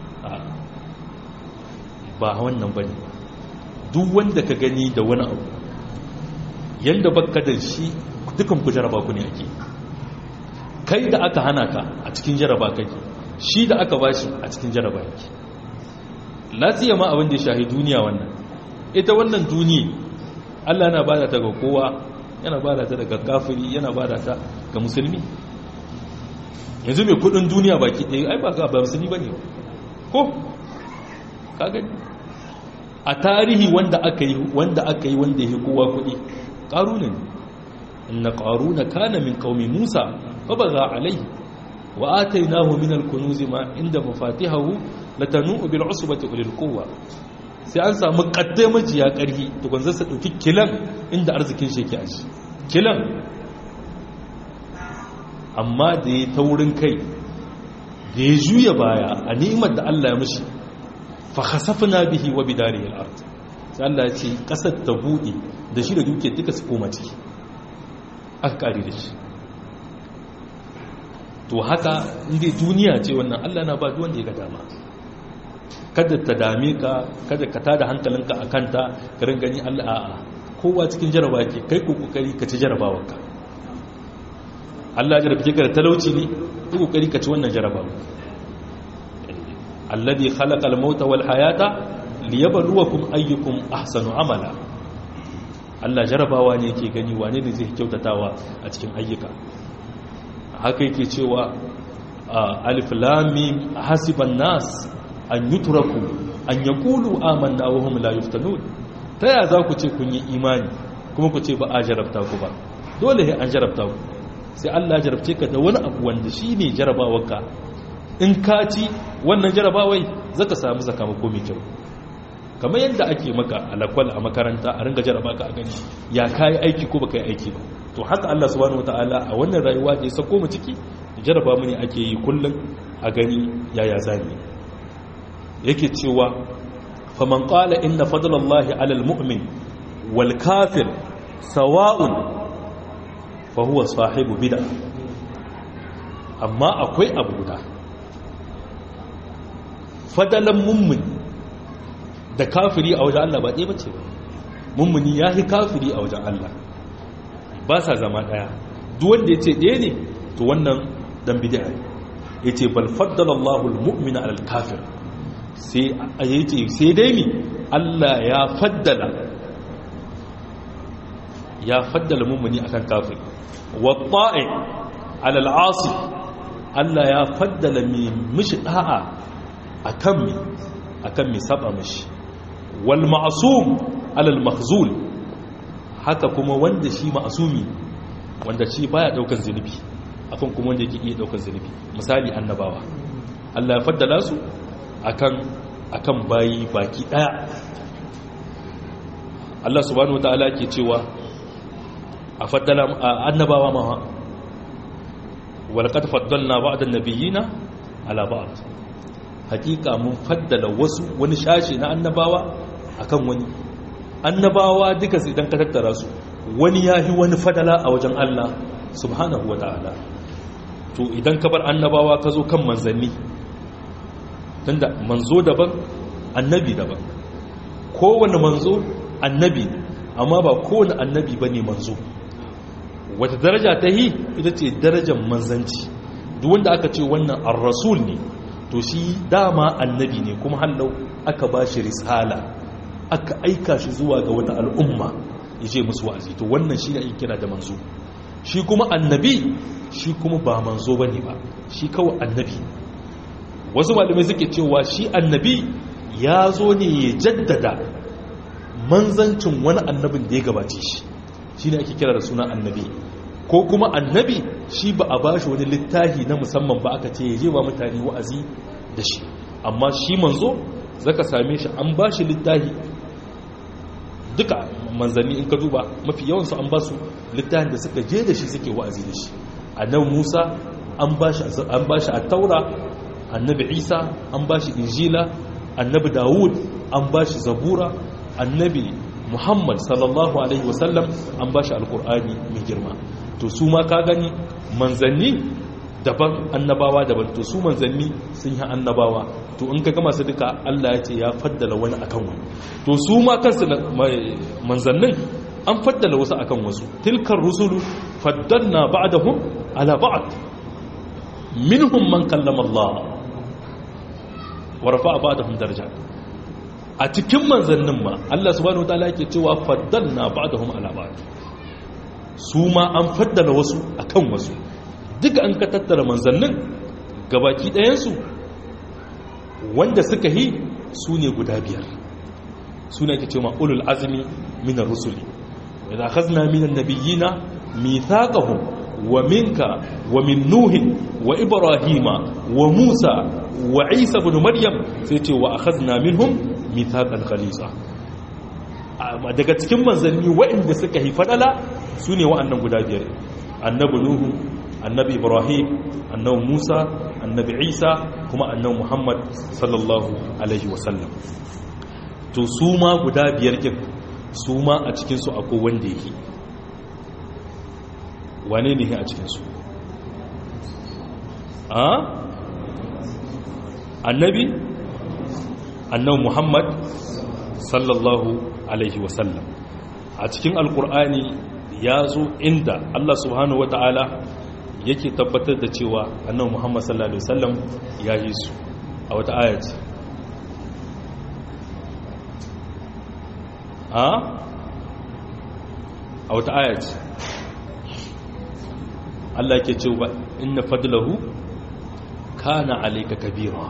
ba wannan bane ba duk wanda ka gani da wani abu yadda baka da shi dukan ku jaraba ku ne ake kai da aka hana ka a cikin jaraba kake shi da aka bashi a cikin jaraba yake lafiya ma abin da ya shahi duniya wannan ita wannan duniya Allah yana bada ta ga kowa yana bada ta daga kafiri yana bada ta ga musulmi yanzu mai kudin duniya baki ɗaya ai ba ga ba musulmi bane ko ka gani a tarihi wanda aka yi wanda aka yi wanda yake kowa kudi qaruna ne inna qaruna kana min qaumi musa fa baga alayhi wa atainahu min al-kunuz ma inda mafatihahu latanu bil usbati ulil quwwa sai an samu kaddai majiya karhi to gonza su dauki kilan inda arzikin shi yake a shi kilan amma da ya taurin kai da ya juya baya a ni'imar da Allah ya mishi fa khasafna bihi wa bidarihi al-ard sai Allah ya ce kasar ta bude da shi da duke duka su koma ciki aka kare da shi to haka inda duniya ce wannan Allah na ba duk wanda ya ga dama kada ta dame ka kada ka tada hankalinka a kanta ka rin gani Allah a'a kowa cikin jaraba ke kai ko kokari ka ci jarabawarka Allah ya jarabce ka da talauci ne ko kokari ka ci wannan jarabawa alladhi khalaqa al-mauta wal hayata liyabluwakum ayyukum ahsanu amala Allah jarabawa ne yake gani wane ne zai kyautatawa a cikin ayyuka haka yake cewa alif lam mim hasiban nas an yutraku an yaqulu amanna wa hum la yuftanun taya za ku ce kun yi imani kuma ku ce ba a jarabta ku ba dole sai an jarabta ku sai Allah ya jarabce ka da wani abu wanda shine jarabawarka in ka ci wannan jarabawai zaka samu sakamako mai kyau kamar yadda ake maka alakwal a makaranta a ringa jaraba ka a gani ya kayi aiki ko baka yi aiki ba to haka Allah subhanahu wataala a wannan rayuwa da ya sako mu ciki jaraba mu ne ake yi kullum a gani yaya zani yake cewa faman qala inna fadlallahi alal mu'min wal kafir sawa'un fa huwa sahibu bid'ah amma akwai abu guda fadalan mummuni da kafiri a wajen Allah ba ɗaya bace ba mummuni ya fi kafiri a wajen Allah ba sa zama ɗaya duk wanda ya ce ɗaya ne to wannan dan bid'a ne yace bal faddala Allahu al-mu'mina 'ala al-kafir sai yace sai dai mi Allah ya faddala ya faddala mu'mini akan kafir wa ta'i 'ala al-'asi Allah ya faddala mi mishi da'a akan mi akan mi saba mishi wal ma'sum 'ala al-makhzul haka kuma wanda shi ma'asumi wanda shi baya daukan zunubi akan kuma wanda yake iya daukan zunubi misali annabawa Allah ya faddala su akan akan bayi baki daya Allah subhanahu wataala ke cewa a faddala annabawa ma walaqad faddalna ba'd an-nabiyina ala ba'd hakika mun faddala wasu wani shashi na annabawa akan wani annabawa duka su idan ka tattara su wani ya yi wani fadala a wajen Allah subhanahu wa ta'ala to idan ka bar annabawa ka zo kan manzanni tunda manzo daban annabi daban kowane manzo annabi amma ba kowane annabi ba ne manzo wata daraja ta yi ita ce darajar manzanci duk wanda aka ce wannan ar-rasul ne to shi dama annabi ne kuma hallau aka ba shi risala aka aika shi zuwa ga wata al'umma ya ce musu wa'azi to wannan shi ne kira da manzo shi kuma annabi shi kuma ba manzo ba ne ba shi kawai annabi wasu malamai suke cewa shi annabi ya zo ne ya jaddada manzancin wani annabin da ya gabace shi shi ne ake kira da suna annabi ko kuma annabi shi ba a ba shi wani littafi na musamman ba aka ce ya je ba mutane wa'azi da shi amma shi manzo zaka same shi an ba shi littafi duka manzanni in ka duba mafi yawansu an ba su littafin da suka je da shi suke wa'azi da shi annabi musa an ba shi a taura annabi isa an ba shi injila annabi dawud an ba shi zabura annabi muhammad sallallahu alaihi wasallam an ba shi alkur'ani mai girma to su ma ka gani manzanni daban annabawa daban to su manzanni sun yi annabawa to in ka gama su duka Allah ya ce ya faddala wani akan wani to su ma kansu manzannin an faddala wasu akan wasu tilkar rusulu faddalna ba'dahum ala ba'd minhum man kallama Allah wa rafa'a ba'dahum darajat a cikin manzannin ma Allah subhanahu wataala yake cewa faddalna ba'dahum ala ba'd su ma an faddala wasu akan wasu duka an ka tattara manzannin gabaki ɗayansu wanda suka yi su ne guda biyar su ne ake ce ma'ulul azumi minar rusuli idan khazna minan nabiyina mithaqahum wa minka wa min nuhin wa ibrahima wa musa wa isa ibn maryam sai ce wa akhadna minhum mithaqan khalisa daga cikin manzanni waɗanda suka yi fadala su ne wa'annan guda biyar annabi nuhu annabi ibrahim annabi musa annabi isa kuma annabi muhammad sallallahu alaihi wasallam to su ma guda biyar kin su ma a cikinsu akwai wanda yake wane ne a cikinsu a annabi annabi muhammad sallallahu alaihi wasallam a cikin alkur'ani ya zo inda allah subhanahu wa ta'ala yake tabbatar da cewa annan muhammad sallallahu alaihi wasallam ya yi su a wata ayat a a wata ayat Allah yake cewa inna fadlahu kana alayka kabira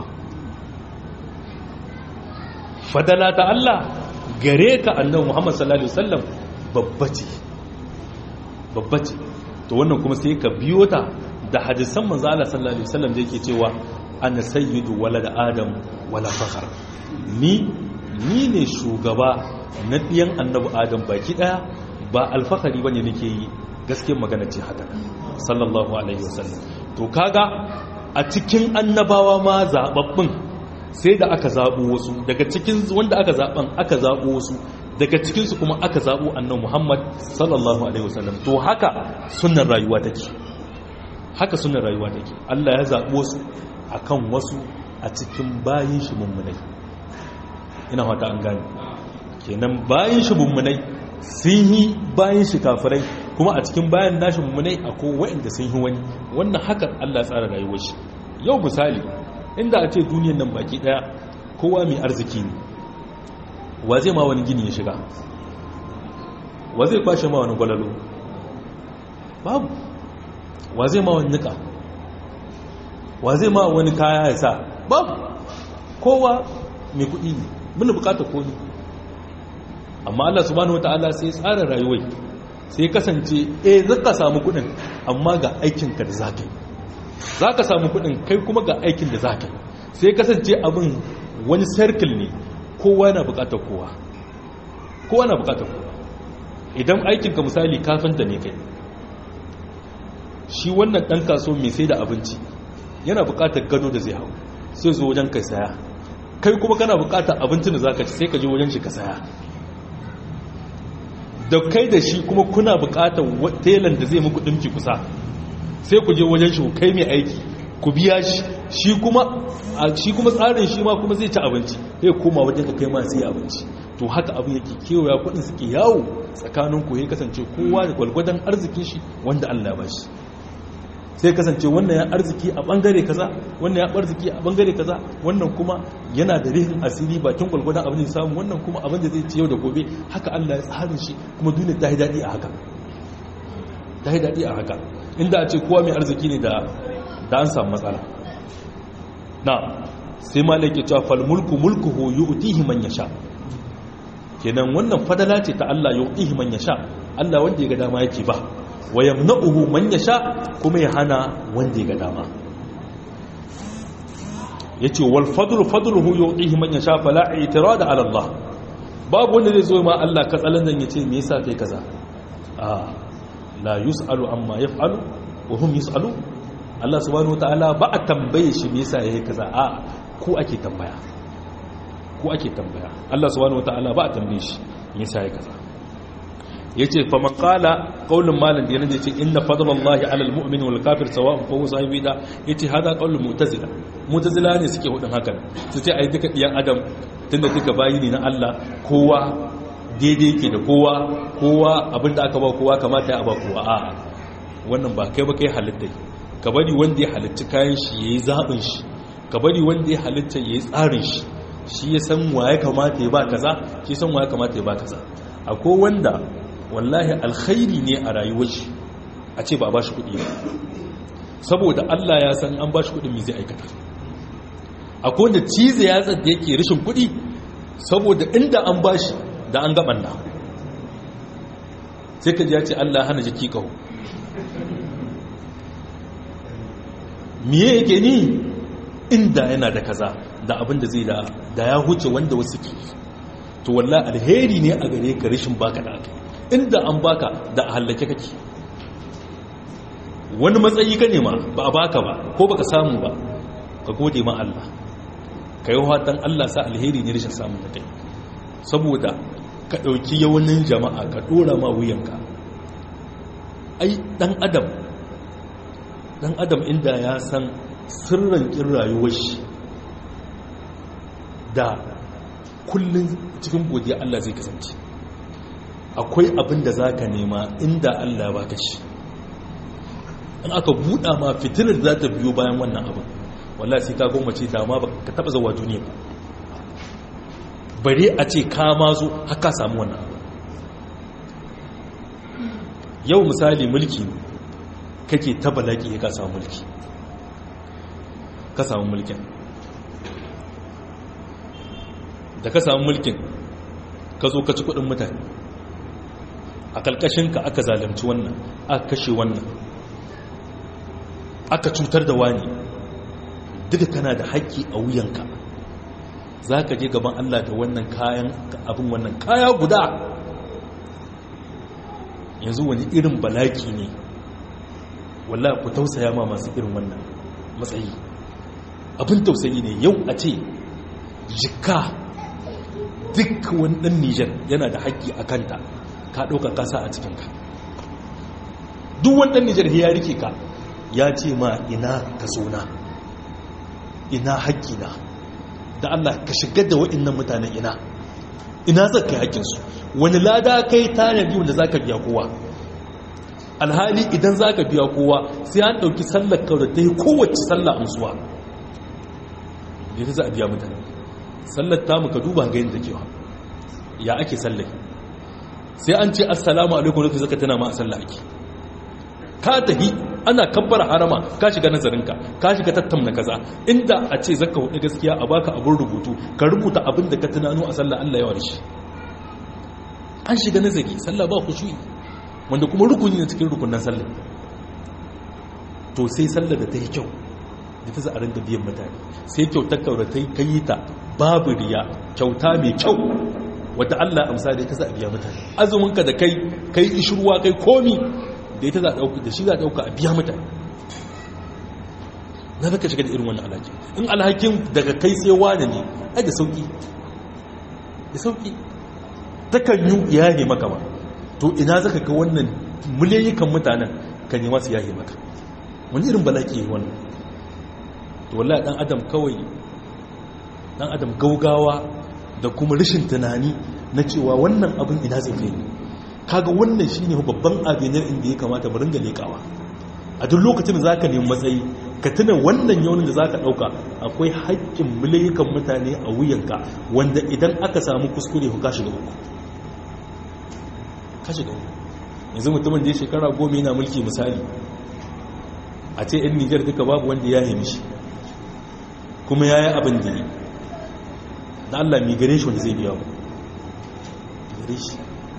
fadala ta Allah gare ka annabi muhammad sallallahu alaihi wasallam babbace babbace to wannan kuma sai ka biyo ta da hadisan manzo Allah sallallahu alaihi wasallam da yake cewa ana sayyidu walad adam wala fakhar ni ni ne shugaba na diyan annabi adam baki daya ba alfahari bane nake yi gaskiyar magana ce haka sallallahu alaihi wasallam to kaga a cikin annabawa ma zababbin sai da aka zabo wasu daga cikin wanda aka zaban aka zabo wasu daga cikinsu kuma aka zaɓo annan muhammad sallallahu alaihi wasallam to haka sunan rayuwa take haka sunan rayuwa take allah ya zaɓo su a kan wasu a cikin bayan shi mummunai ina wata an gani kenan bayan shi mummunai sun yi bayan shi kafirai kuma a cikin bayan nashi mummunai akwai waɗanda sun yi wani wannan haka allah tsara rayuwar shi yau misali inda a ce duniyan nan baki daya kowa mai arziki ne wa zai ma wani gini ya shiga wa zai kwashe ma wani gwalalo babu wa zai ma wani nika wa zai ma wani kaya ya sa babu kowa mai kuɗi ne muna bukatar koni amma Allah subhanahu wata'ala sai tsara rayuwai sai kasance eh zaka samu kuɗin amma ga aikinka da zaka yi zaka samu kuɗin kai kuma ga aikin da zaka yi sai kasance abin wani circle ne kowa na bukatar kowa kowa na bukatar kowa idan aikinka misali kafinta ne kai shi wannan ɗan kaso mai sai da abinci yana bukatar gado da zai hau sai zo wajen kai saya kai kuma kana bukatar abincin da za ka ci sai ka je wajen shi ka saya da kai da shi kuma kuna bukatar telan da zai muku ɗinki kusa sai ku je wajen shi kai mai aiki ku biya shi shi kuma shi kuma tsarin shi ma kuma zai ci abinci sai koma wajen ka kai ma sai abinci to haka abin yake kewaya kudin suke yawo tsakanin ku ya kasance kowa da gwalgwadon arzikin shi wanda Allah ba shi sai kasance wannan ya arziki a bangare kaza wannan ya arziki a bangare kaza wannan kuma yana da rihin asiri bakin gwalgwadon abin da samu wannan kuma abin da zai ci yau da gobe haka Allah ya tsarin shi kuma duniya ta yi daɗi a haka ta yi daɗi a haka inda a ce kowa mai arziki ne da da an samu matsala na sai ma laike cewa fal mulku mulkuhu yu'tihi man yasha kenan wannan fadala ce ta Allah yu'tihi man yasha Allah wanda ya ga dama yake ba wa yamna'uhu man yasha kuma ya hana wanda ya ga dama yace wal fadlu fadluhu yu'tihi man yasha fala i'tirada ala Allah babu wanda zai zo ma Allah katsalan nan yace me yasa kai kaza a la yus'alu amma yaf'alu wa hum yus'alu Allah subhanahu wataala ba a tambaye shi me yasa yayi kaza a ko ake tambaya ko ake tambaya Allah subhanahu wataala ba a tambaye shi me yasa yayi kaza yace fa man qala qaulun malan da yana ce inna fadlallahi ala almu'min wal kafir sawa'un fa huwa sahibi da yace hada qaulul mu'tazila mu'tazila ne suke hudin hakan su ce ai duka diyan adam tunda duka bayi ne na Allah kowa daidai yake da kowa kowa abinda aka ba kowa kamata ya ba kowa a'a wannan ba kai ba kai halitta ka bari wanda ya halitta kayan shi yayi zabin shi ka bari wanda ya halitta yayi tsarin shi shi ya san wa ya kamata ya ba kaza shi san wa ya kamata ya ba kaza akwai wanda wallahi alkhairi ne a rayuwar shi a ce ba ba shi kuɗi ba saboda Allah ya san an ba shi kuɗin me zai aikata akwai wanda cize ya tsadda yake rashin kuɗi saboda inda an ba shi da an gaban na sai ka ji ya ce Allah hana jiki kawo miye yake ni inda yana da kaza da abin da zai da ya huce wanda wasu ke to walla alheri ne a gare ka rashin baka da aka inda an baka da a hallake kake wani matsayi ka nema ba a baka ba ko baka samu ba ka gode ma Allah ka yi watan Allah sa alheri ne rashin samun da kai saboda ka ɗauki yawanin jama'a ka ɗora ma wuyanka ai ɗan adam ɗan adam inda ya san sirran ƙin rayuwar shi da kullum cikin godiya Allah zai kasance akwai abin da za ka nema inda Allah ba ka shi in aka buɗa ma fitilar za ta biyo bayan wannan abin wallah sai ka gwammace dama ba ka taɓa zawa duniya ba bare a ce ka ma zo haka samu wannan abin yau misali mulki kake ta balaki ka samu mulki ka samu mulkin da ka samu mulkin ka zo ka ci kudin mutane a kalkashinka aka zalunci wannan aka kashe wannan aka cutar da wani duka kana da haƙƙi a wuyanka za ka je gaban Allah da wannan kayan abin wannan kaya guda yanzu wani irin balaki ne wallah ku tausaya ma masu irin wannan matsayi abin tausayi ne yau a ce jika duk wani ɗan nijar yana da haƙƙi a kanta ka ɗauka kasa a cikinka duk wani ɗan nijar ya rike ka ya ce ma ina ka na ina haƙƙina da Allah ka shigar da waɗannan mutanen ina ina zai kai haƙƙinsu wani lada kai tanadi wanda za ka biya kowa alhali idan za ka biya kowa sai an ɗauki sallar kawai ta yi kowace sallah amsuwa da za a biya mutane sallar tamu ka duba ga yadda kewa ya ake sallar sai an ce assalamu alaikum rufi zaka tana ma a sallah ake ka tafi ana kabbara harama ka shiga nazarinka ka shiga tattauna kaza inda a ce zaka hudu gaskiya a baka abin rubutu ka rubuta abin da ka tunano a sallah Allah yawa da shi an shiga nazari sallah ba khushu'i wanda kuma rukuni ne cikin rukunan sallah to sai sallah da ta yi kyau da ta za a ringa biyan mutane sai kyautar kaura ta yi ta babu riya kyauta mai kyau wadda Allah amsa da ita za a biya mutane azuminka da kai kai ishirwa kai komi da ita za a dauka da shi za a dauka a biya mutane na zaka shiga da irin wannan alhaki in alhakin daga kai sai wani ne ai da sauki da sauki takan yi yaye maka ba to ina zaka ga wannan miliyayikan mutanen ka nema su yaye maka wani irin balaki yi wannan to wallahi dan adam kawai dan adam gaugawa da kuma rashin tunani na cewa wannan abin ina zai kai ne kaga wannan shine babban abinar inda ya kamata mu ringa lekawa a duk lokacin da zaka nemi matsayi ka tuna wannan yaunin da zaka dauka akwai haƙƙin miliyan mutane a wuyanka wanda idan aka samu kuskure ka shiga uku ka shiga uku yanzu mutumin da ya shekara goma yana mulki misali a ce yan nijar duka babu wanda ya yi mishi kuma ya yi abin da yi da Allah mai gare shi wanda zai biya ku gare shi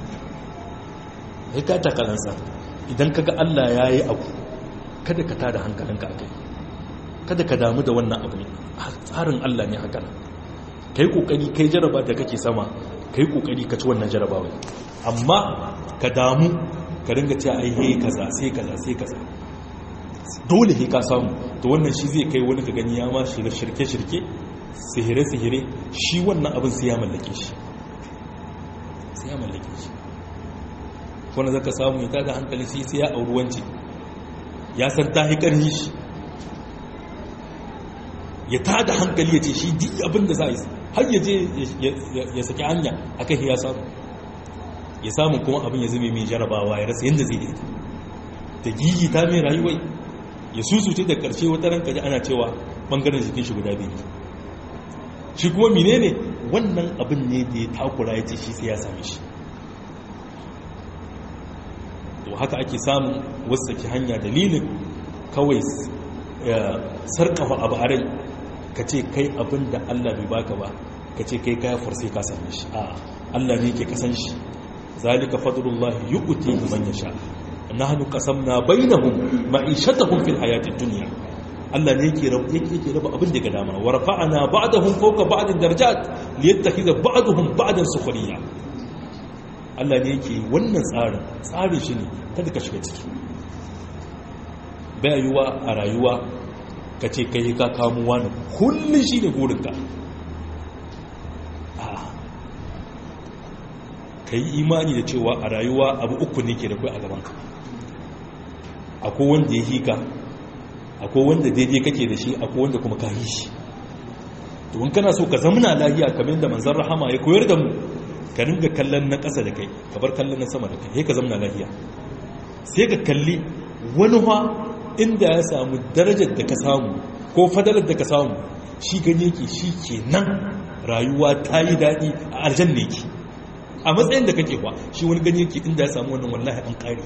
ya ka takalansa idan kaga Allah ya yi abu kada ka tada hankalinka a kai kada ka damu da wannan abu ne tsarin Allah ne haka ka yi ƙoƙari kai jaraba da kake sama ka yi ƙoƙari ka ci wannan jarabawa amma ka damu ka ringa ce ai he kaza sai kaza sai kaza dole he ka samu to wannan shi zai kai wani ka gani ya ma shiga shirke-shirke sihire-sihire shi wannan abin sai ya mallake shi sai ya mallake shi wanda zaka samu ya tada hankali sai sai ya auri wance ya san ta hi karni shi ya tada hankali ya ce shi duk abin da za yi har ya je ya saki hanya akan ya samu ya samu kuma abin ya zame mai jarabawa ya rasa yadda zai yi ta gigi ta mai rayuwai ya susuce da karshe wata ranka ji ana cewa bangaren jikin shi guda biyu shi kuma menene wannan abin ne da ya takura ya ce shi sai ya same shi to haka ake samun wasu hanya dalilin kawai sarkafa abu a rai ka ce kai abin da allah bai baka ba ka ce kai kaya sai ka same shi a allah ne ke kasan shi zalika fadlullahi yu'ti man yasha nahnu qasamna bainahum ma'ishatahum fil hayatid dunya Allah ne yake rabu yake yake raba abin da ga dama wa rafa'ana ba'dahum fawqa ba'din darajat liyattakhidha ba'dahum ba'dan sukhriya Allah ne yake wannan tsarin tsarin shi ne kada ka shiga ciki bai yiwa a rayuwa ka ce kai ka kamo wani kullun shi ne gurinka ka yi imani da cewa a rayuwa abu uku ne ke da kai a gabanka akwai wanda ya hika akwai wanda daidai kake da shi akwai wanda kuma ka yi shi to in kana so ka zamana lahiya kamar da manzon rahama ya koyar da mu ka ringa kallon na ƙasa da kai ka bar kallon na sama da kai sai ka zamana lahiya sai ka kalli wani ha inda ya samu darajar da ka samu ko fadalar da ka samu shi gani yake shi ke nan rayuwa ta yi daɗi a aljanna yake a matsayin da kake kwa shi wani gani yake inda ya samu wannan wallahi an ƙari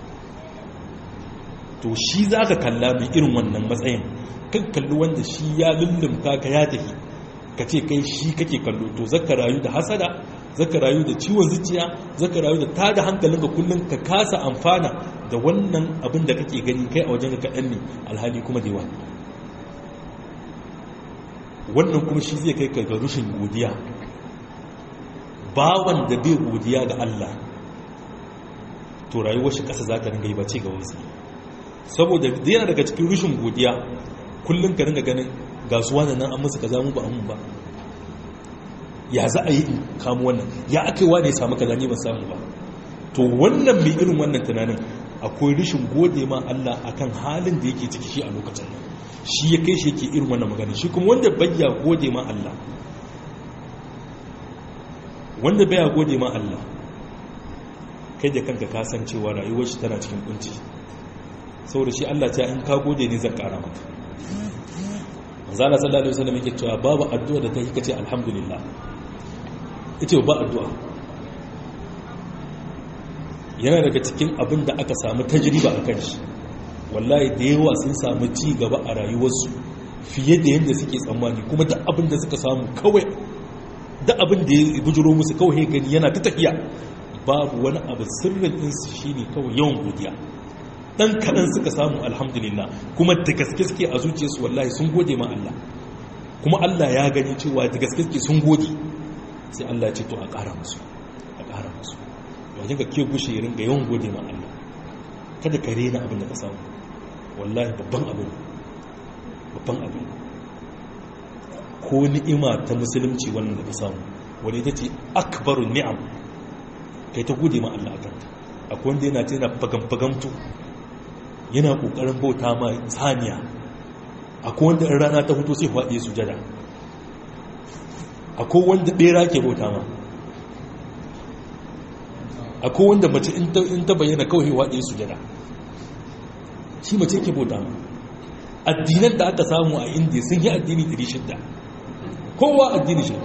to shi za ka kalla mai irin wannan matsayin kan kalli wanda shi ya lullumka ka ya tafi ka ce kai shi kake kallo to zaka rayu da hasada zaka rayu da ciwon zuciya zaka rayu da tada hankalinka kullum ka kasa amfana da wannan abin da kake gani kai a wajen kaɗan ne alhali kuma da yawa wannan kuma shi zai kai ka ga rushin godiya bawan da bai godiya ga Allah to rayuwar shi ƙasa za ta ringa yi ba ce ga wasu saboda yana daga cikin rushin godiya kullum ka ringa ganin gasuwa da nan an musu kaza mu ba an ba ya za a yi in kamu wannan ya aka yi wa ne samu kaza ne ba samu ba to wannan mai irin wannan tunanin akwai rashin gode ma Allah akan halin da yake ciki shi a lokacin nan shi ya kai shi yake irin wannan magana shi kuma wanda bayya gode ma Allah wanda baya gode ma Allah kai da kanka kasancewa rayuwar shi tana cikin kunci saboda shi Allah ta in ka gode ne zan kara maka manzala sallallahu alaihi wasallam yake cewa babu addu'a da ta yi kace alhamdulillah ita ba addu'a yana daga cikin abin da aka samu tajriba a kan shi wallahi da yawa sun samu ci gaba a rayuwarsu fiye da yadda suke tsammani kuma da abin da suka samu kawai da abin da ya bujuro musu kawai gani yana ta tafiya babu wani abu sirrin ɗinsu shi ne kawai yawan godiya ɗan kaɗan suka samu alhamdulillah kuma da gaske suke a zuciyarsu wallahi sun gode ma Allah kuma Allah ya gani cewa da gaske suke sun gode sai Allah ya ce to a ƙara musu a ƙara musu wajen ka ke gushe irin ga yawan gode ma Allah kada ka rena abin da ka samu wallahi babban abu ne babban abu ne ko ni'ima ta musulunci wannan da ka samu wani ita ce akbaru ni'am kai ta gode ma Allah akan ta akwai wanda yana tana fagamfagamtu yana kokarin bauta ma saniya akwai wanda in rana ta hutu sai faɗi sujada akwai wanda bera ke bauta ma akwai wanda mace in ta bayyana kawai waɗe sujada shi mace ke bauta ma addinan da aka samu a indiya sun yi addini 600 kowa addini shi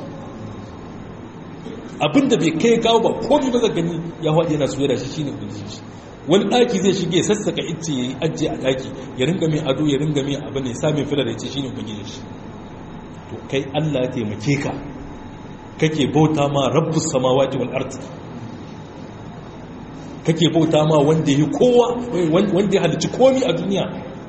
abinda bai kai kawo ba komi ba gani ya haɗe yana sujada shi shine ubangiji wani ɗaki zai shige sassaka icce ya yi ajiye a ɗaki ya ringa mai ado ya ringa mai abin da ya sami filar ya ce shine ubangiji shi to kai allah ya taimake ka kake bauta ma rabbus samawati wal ardi kake bauta ma wanda yi kowa wanda ya halicci komi a duniya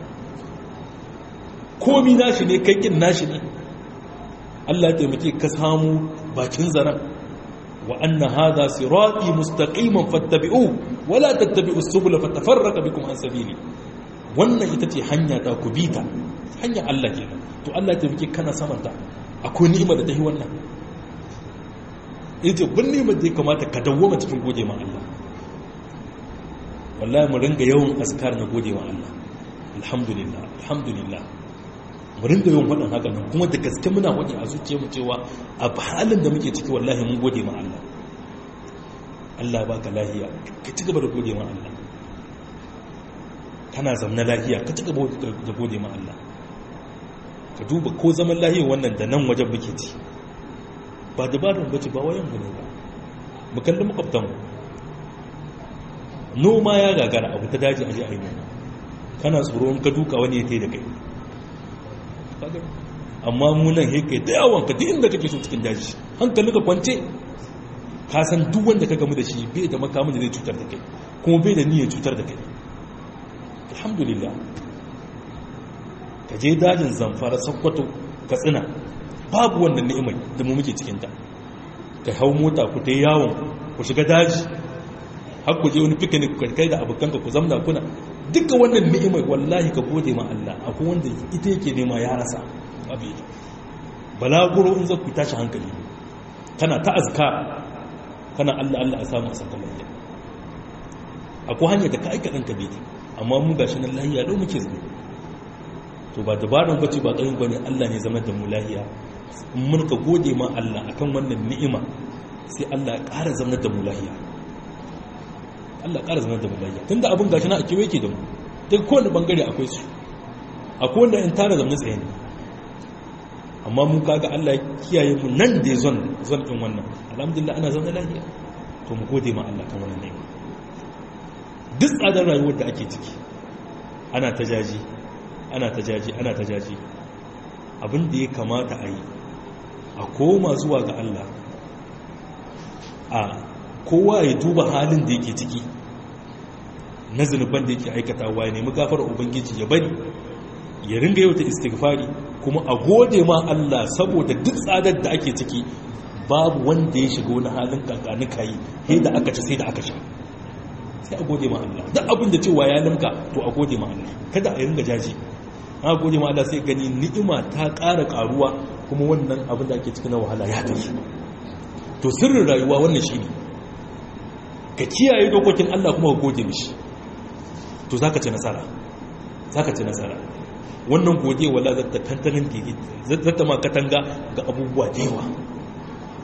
komi nashi ne kaikin nashi ne Allah ya taimake ka samu bakin zaren wa anna hadha sirati mustaqiman fattabi'u wala tattabi'u subula fatafarraqa bikum an sabili wannan ita ce hanya ta ku bita hanya Allah kenan to Allah ya taimake kana samanta akwai ni'ima da ta yi wannan ita bin ni'imar da ya kamata ka dawwama cikin gode ma Allah wallahi mu ringa yawan askar na gode wa Allah alhamdulillah alhamdulillah mu ringa yawan faɗin haka nan kuma da gaske muna waje a zuciya mu cewa a halin da muke ciki wallahi mun gode ma Allah Allah ba ka lahiya ka ci gaba da gode ma Allah kana zamna lahiya ka ci gaba da gode ma Allah ka duba ko zaman lahiya wannan da nan wajen muke ci ba dabarun bace ba wayan mu ne ba mu kalli makwabtan mu noma ya gagara abu ta daji aje a yi noma kana tsoron ka duka wani ya tai da kai amma munan hekai da yawon ka duk inda kake so cikin daji hankali ka kwance ka san duk wanda ka gamu da shi bai da makamun da zai cutar da kai kuma bai da niyyar cutar da kai alhamdulillah ka je dajin zamfara sakkwato ka tsina babu wannan ni'imai da mu muke cikinta ka hau mota ku ta yawon ku shiga daji har ku je wani picnic ku kai da abokanka ku zamna kuna duka wannan ni'imar wallahi ka gode ma Allah akwai wanda ita yake nema ya rasa abi balaguro in zaku tashi hankali kana ta azka kana Allah Allah a samu a saka lafiya akwai hanyar da ka aika ɗanka bai amma mu gashi nan lahiya lau muke zama to ba dabaran bace ba ƙarin bane Allah ne zama da mu lahiya in mun ka gode ma Allah akan wannan ni'ima sai Allah ya ƙara zama da mu lahiya Allah ƙara zama da mu lahiya tunda abin gashi na a kewaye ke da mu duk kowane bangare akwai su akwai wanda in tara zama tsaye ne amma mun kaga Allah ya kiyaye mu nan da zon zon din wannan alhamdulillah ana zaune lafiya to mu gode ma Allah kan wannan ni'ima duk tsadar rayuwar da ake ciki ana ta jaji ana ta jaji ana ta jaji abin da ya kamata a yi a koma zuwa ga Allah a kowa ya duba halin da yake ciki na zunuban da yake aikatawa ya nemi gafar ubangiji ya bari ya ringa yau ta istighfari kuma a gode ma Allah saboda duk tsadar da ake ciki babu wanda ya shiga wani halin kakani kayi sai da aka ci sai da aka sha sai a gode ma Allah duk abin da cewa ya limka to a gode ma Allah kada a ringa jaji a gode ma Allah sai gani ni'ima ta ƙara ƙaruwa kuma wannan abin da ake cikin na wahala ya tafi to sirrin rayuwa wannan shine ka kiyaye dokokin Allah kuma ka gode mishi to zaka ci nasara zaka ci nasara wannan godiya wala zata tantanin didi zata ma katanga ga abubuwa da yawa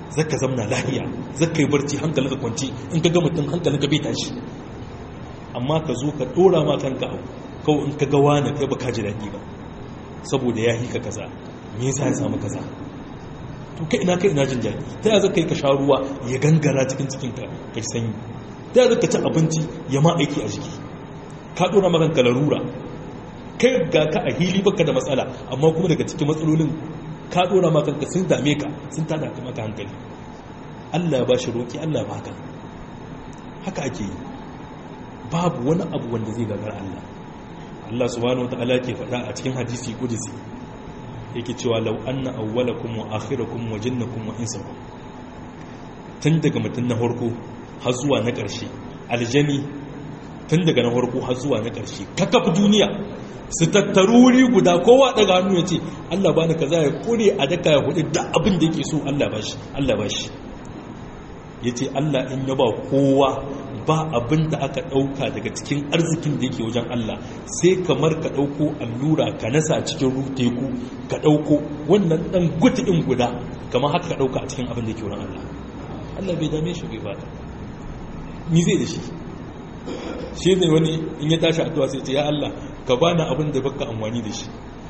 zaka zamna lahiya zaka yi barci hankalinka kwanci in ka ga mutum hankalinka bai tashi amma ka zo ka dora ma kanka abu kawai in ka ga wani kai baka ji daɗi ba saboda ya hika kaza me yasa ya samu kaza to kai ina kai ina jin daɗi ta yaya zaka yi ka sha ruwa ya gangara cikin cikin ka ka sanyi ta yaya zaka ci abinci ya ma aiki a jiki ka dora ma kanka larura kai ga ka a hili baka da matsala amma kuma daga cikin matsalolin ka dora ma kanka sun dame ka sun tada ka maka hankali Allah ba shi roki Allah ba haka haka ake yi babu wani abu wanda zai gagar Allah Allah subhanahu wataala ke faɗa a cikin hadisi qudsi yake cewa law anna awwalakum wa akhirakum wa jinnakum wa insakum tun daga mutum na farko har zuwa na ƙarshe aljani tun daga na farko har zuwa na ƙarshe kakaf duniya su tattaru wuri guda kowa daga hannu ya ce Allah bani kaza ya kure a daka ya hudu da abin da yake so Allah bashi Allah bashi yace Allah in ya ba kowa ba abin da aka dauka daga cikin arzikin da yake wajen Allah sai kamar ka dauko allura ka nasa cikin teku ka dauko wannan dan gutin guda kamar haka ka dauka a cikin abin da yake wurin Allah Allah bai dame shi bai bada ni zai da shi shi ne wani in ya tashi addu'a sai ce ya Allah ka bani abin da baka amfani da shi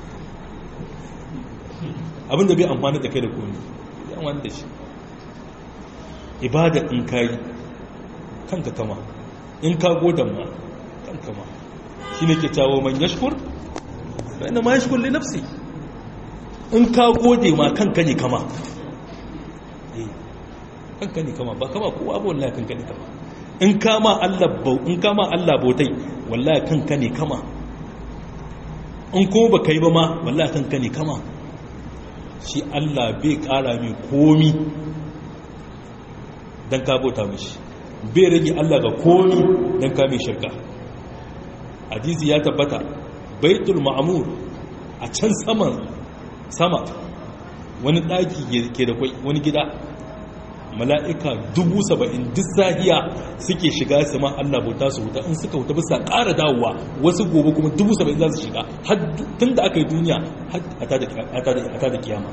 abin da bai amfani da kai da komi ya amfani da shi ibada in ka yi kanka kama in ka godan ma kanka ma shi ne ke cawo man yashkur bayan ma yashkur li nafsi in ka gode ma kanka ne kama kanka ne kama ba kama kowa abu wallahi kanka ne kama in kama Allah in kama Allah bautai wallahi kanka ne kama in ko ba kai ba ma wallahi kanka ne kama shi Allah bai kara mai komi dan ka bauta mishi bai rage Allah ga komi dan ka mai shirka hadisi ya tabbata baitul ma'mur a can saman sama wani daki ke da wani gida mala'ika dubu saba'in duk sahiya suke shiga su ma Allah bauta su wuta in suka wuta bisa ƙara dawowa wasu gobe kuma dubu saba'in za su shiga tun da aka yi duniya a ta da kiyama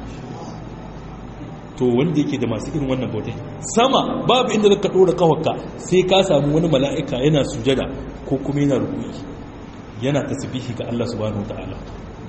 to wanda yake da masu irin wannan bautai sama babu inda zaka ɗora kawaka sai ka samu wani mala'ika yana sujada ko kuma yana rukuni yana tasbihi ga Allah subhanahu wa ta'ala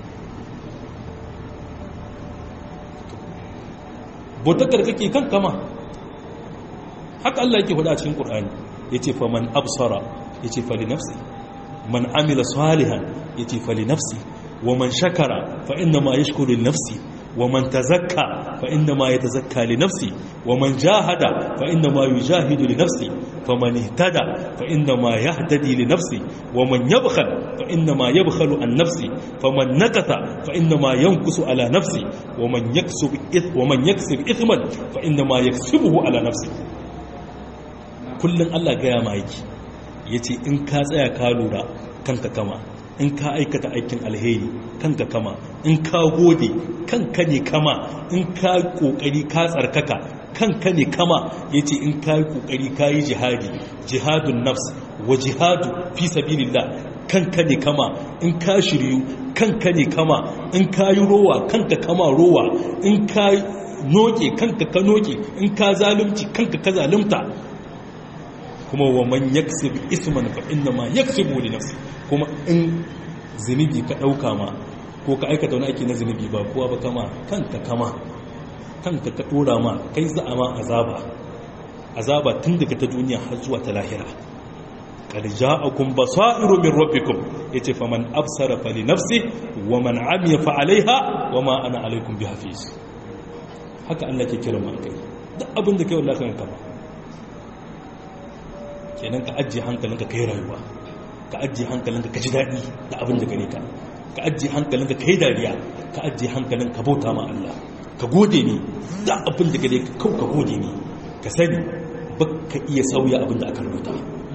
bautakar kake kan kama haka Allah yake faɗa cikin Qur'ani yace fa man absara yace fa li nafsi man amila salihan yace fa li nafsi wa man shakara fa inna ma yashkuru li nafsi wa man tazakka fa inna ma yatazakka li nafsi wa man jahada fa inna ma yujahidu li nafsi fa man ihtada fa inna ma yahtadi li nafsi wa man yabkhal fa inna ma yabkhalu an nafsi fa man nakatha fa inna ma yankusu ala nafsi wa man yaksub ith wa man yaksib ithman fa inna ma yaksibuhu ala nafsi kullun Allah ga ya ma yake yace in ka tsaya ka lura kanka kama in ka aikata aikin alheri kanka kama in ka gode kanka ne kama in ka kokari ka tsarkaka kanka ne kama yace in ka yi kokari ka yi jihadi jihadun nafs wa jihadu fi sabilillah kanka ne kama in ka shiryu kanka ne kama in ka yi rowa kanka kama rowa in ka noke kanka ka noke in ka zalunci kanka ka zalunta kuma wa man yaksib isman fa inna ma yaksibu li nafsi kuma in zunubi ka dauka ma ko ka aikata wani aiki na zunubi ba kowa ba kama kanka kama kanka ka dora ma kai za a ma azaba azaba tun daga ta duniya har zuwa ta lahira qad ja'akum basairu min rabbikum yace faman absara fali nafsi wa man amiya fa alaiha wa ma ana alaikum bihafiz haka Allah ke kira mu kai duk abin da kai wallahi kan kama kenan ka ajiye hankalinka kai rayuwa ka ajiye hankalinka ka ji daɗi da abin da gare ka ka ajiye hankalinka kai dariya ka ajiye hankalinka bauta ma Allah ka gode ne da abin da gare ka kau ka gode ne ka sani ba ka iya sauya abin da aka rubuta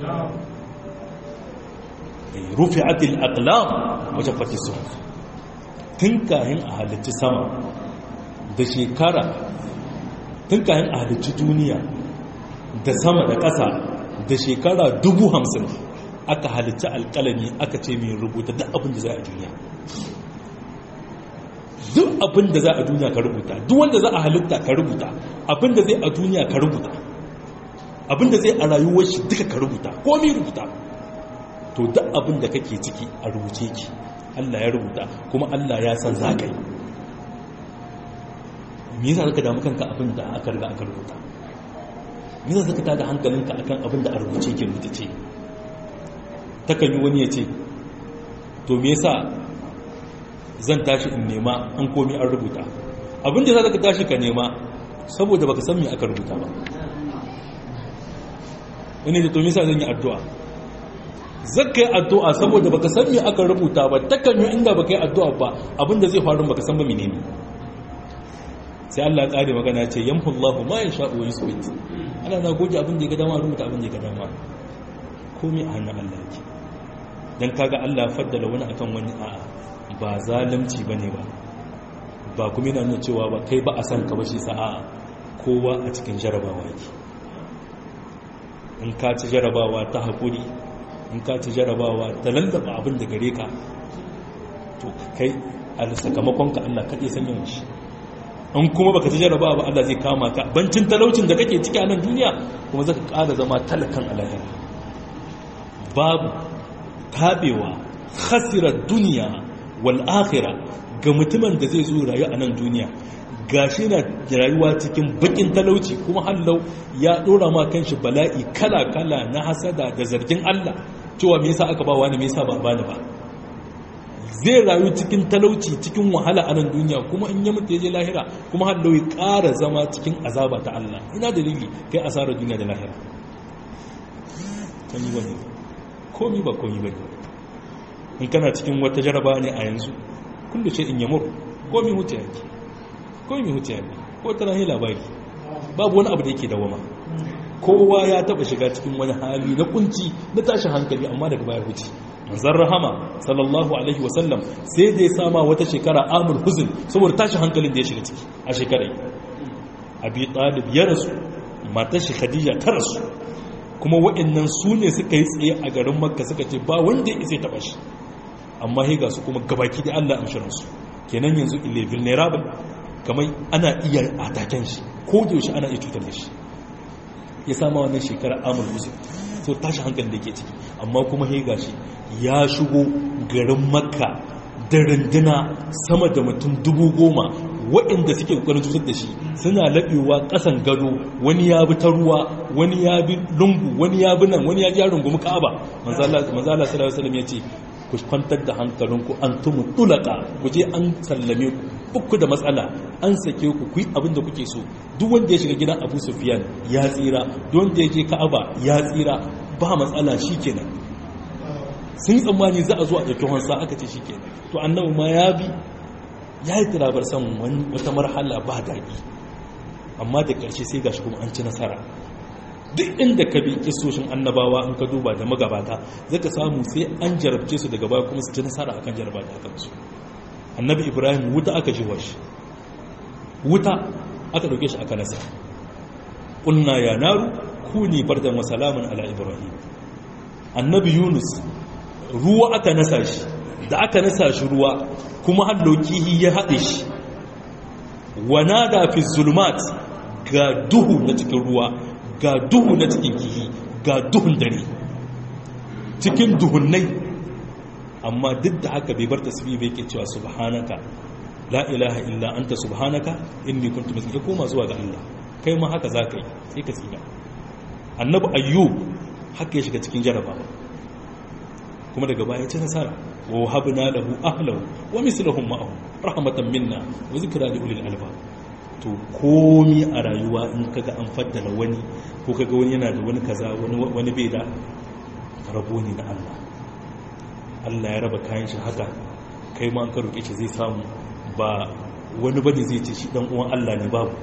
rufi'atil aqlam wajen fati suhuf tun kayan a halittu sama da shekara tun kayan a halittu duniya da sama da ƙasa da shekara dubu hamsin aka halitta alƙalami aka ce mai rubuta duk abin da za a duniya duk abin da za a duniya ka rubuta duk wanda za a halitta ka rubuta abin da zai a duniya ka rubuta abin da zai a rayuwar shi duka ka rubuta komi rubuta to duk abin da kake ciki a rubuce ki Allah ya rubuta kuma Allah ya san za ka yi me yasa ka damu kanka abin da aka riga aka rubuta me yasa ka tada hankalinka akan abin da a rubuce ke rubuce takan yi wani ya ce to me yasa zan tashi in nema an komi an rubuta abin da za ka tashi ka nema saboda baka san me aka rubuta ba wani da to me yasa zan yi addu'a zaka yi addu'a saboda baka san me aka rubuta ba takan yi inda baka yi addu'a ba abin da zai faru baka san ba menene sai Allah ya kare magana ce yamhu Allahu ma yasha wa yusbit Allah na goge abin da ya ga dama rubuta abin da ya ga dama komai a hannun Allah yake dan kaga Allah ya faddala wani akan wani a'a ba zalunci bane ba ba kuma yana nuna cewa ba kai ba a san ka ba shi sa'a kowa a cikin jarabawa yake in ka ci jarabawa ta hakuri in ka ci jarabawa ta lallaba abin da gare ka to kai a sakamakon ka Allah kaɗai san yawan shi in kuma baka ci jarabawa ba Allah zai kama ka bancin talaucin da kake ciki a nan duniya kuma zaka ƙara zama talakan alahira babu tabewa khasirar duniya wal akhira ga mutumin da zai zo rayu a nan duniya gashi na rayuwa cikin bakin talauci kuma hallau ya dora ma kanshi bala'i kala kala na hasada da zargin Allah cewa me yasa aka ba wani me yasa ba bani ba zai rayu cikin talauci cikin wahala a nan duniya kuma in ya mutu ya je lahira kuma hallau ya ƙara zama cikin azaba ta Allah ina dalili kai asarar duniya da lahira kan yi wani komi ba komi ba in kana cikin wata jaraba ne a yanzu kullu ce in yamur komi hutu yake komi hutu yake ko tana yi labari babu wani abu da yake dawama kowa ya taba shiga cikin wani hali na kunci na tashin hankali amma daga baya huce manzon rahama sallallahu alaihi wasallam sai da ya sama wata shekara amul huzn saboda tashin hankalin da ya shiga ciki a shekarai abi talib ya rasu matar shi khadija ta rasu kuma waɗannan su ne suka yi tsaye a garin makka suka ce ba wanda ya isa taɓa shi amma sai ga su kuma gabaki da allah amshirin su kenan yanzu ile vulnerable kamar ana iya ataken shi ko da yaushe ana iya cutar da shi ya sama wannan shekara amur musu so tashi hankali da ke ciki amma kuma sai gashi ya shigo garin makka da runduna sama da mutum dubu goma waɗanda suke ƙoƙarin cutar da shi suna laɓewa ƙasan gado wani ya bi ta ruwa wani ya bi lungu wani ya bi nan wani ya ji ya rungumi ka'aba manzala sallallahu alaihi wasallam ya ce ku kwantar da hankalinku an tumu tulaka ku je an sallame ku uku da matsala an sake ku ku yi abin da kuke so duk wanda ya shiga gidan abu sufiyan ya tsira duk wanda ya je ka'aba ya tsira ba matsala shikenan sun tsammani za a zo a ɗauki wansa aka ce shikenan to annabi ma ya bi ya yi tirabar san wata marhala ba daɗi amma da ƙarshe sai gashi kuma an ci nasara duk inda ka bi kisoshin annabawa in ka duba da magabata zaka samu sai an jarabce su daga baya kuma su ci nasara akan jaraba da aka su annabi ibrahim wuta aka jiwa shi wuta aka dauke shi aka nasa qulna ya naru kuni bardan wa salaman ala ibrahim annabi yunus ruwa aka nasa shi da aka nasa shi ruwa kuma hallokihi ya haɗe shi wana da fi zulmat ga duhu na cikin ruwa ga duhu na cikin kihi ga duhun dare cikin duhunnai amma duk da haka bai bar tasbih bai ke cewa subhanaka la ilaha illa anta subhanaka inni kuntu min ya koma zuwa ga Allah kai ma haka zaka yi sai ka tsira annabi ayyub haka ya shiga cikin jarabawa kuma daga baya ci nasara wa wahabna lahu ahlahu wa misluhum ma'ahu rahmatan minna wa zikra li ulil albab to komi a rayuwa in kaga an faddala wani ko kaga wani yana da wani kaza wani wani bai da rabo ne na Allah Allah ya raba kayan shi haka kai ma an ka roke shi zai samu ba wani bane zai ce shi dan uwan Allah ne babu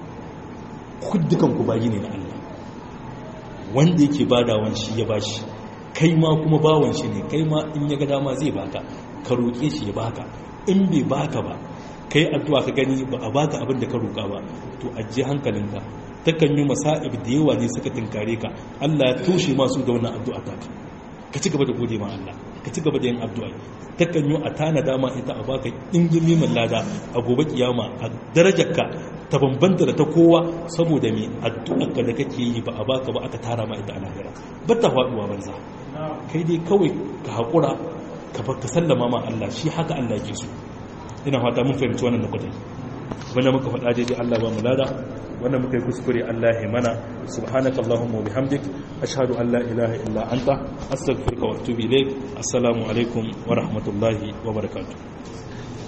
kuddukan ku bayi ne na Allah wanda yake badawan shi ya bashi kai ma kuma bawan shi ne kai ma in ya ga dama zai baka ka roƙe shi ya baka in bai baka ba kai addu'a ka gani ba a baka abin da ka roƙa ba to ajiye hankalinka takan yi masa'ib da yawa ne suka tunkare ka Allah ya toshe masu da wannan addu'a ta ka ci gaba da gode ma Allah ka ci gaba da yin addu'a takan yi a tana dama ita a baka dingimi min lada a gobe kiyama a darajarka ta bambanta da ta kowa saboda me addu'arka da kake yi ba a baka ba aka tara ma ita a lahira ba ta faduwa banza kai dai kawai ka haƙura ka ka sallama ma Allah shi haka Allah ke so ina fata mun fahimci wannan nukutai wanda muka faɗa daidai Allah ba mu lada wanda muka yi kuskure Allah ya mana subhanaka allahumma wa bihamdik ashhadu an la ilaha illa anta astaghfiruka wa atubu ilayk assalamu alaikum wa rahmatullahi wa barakatuh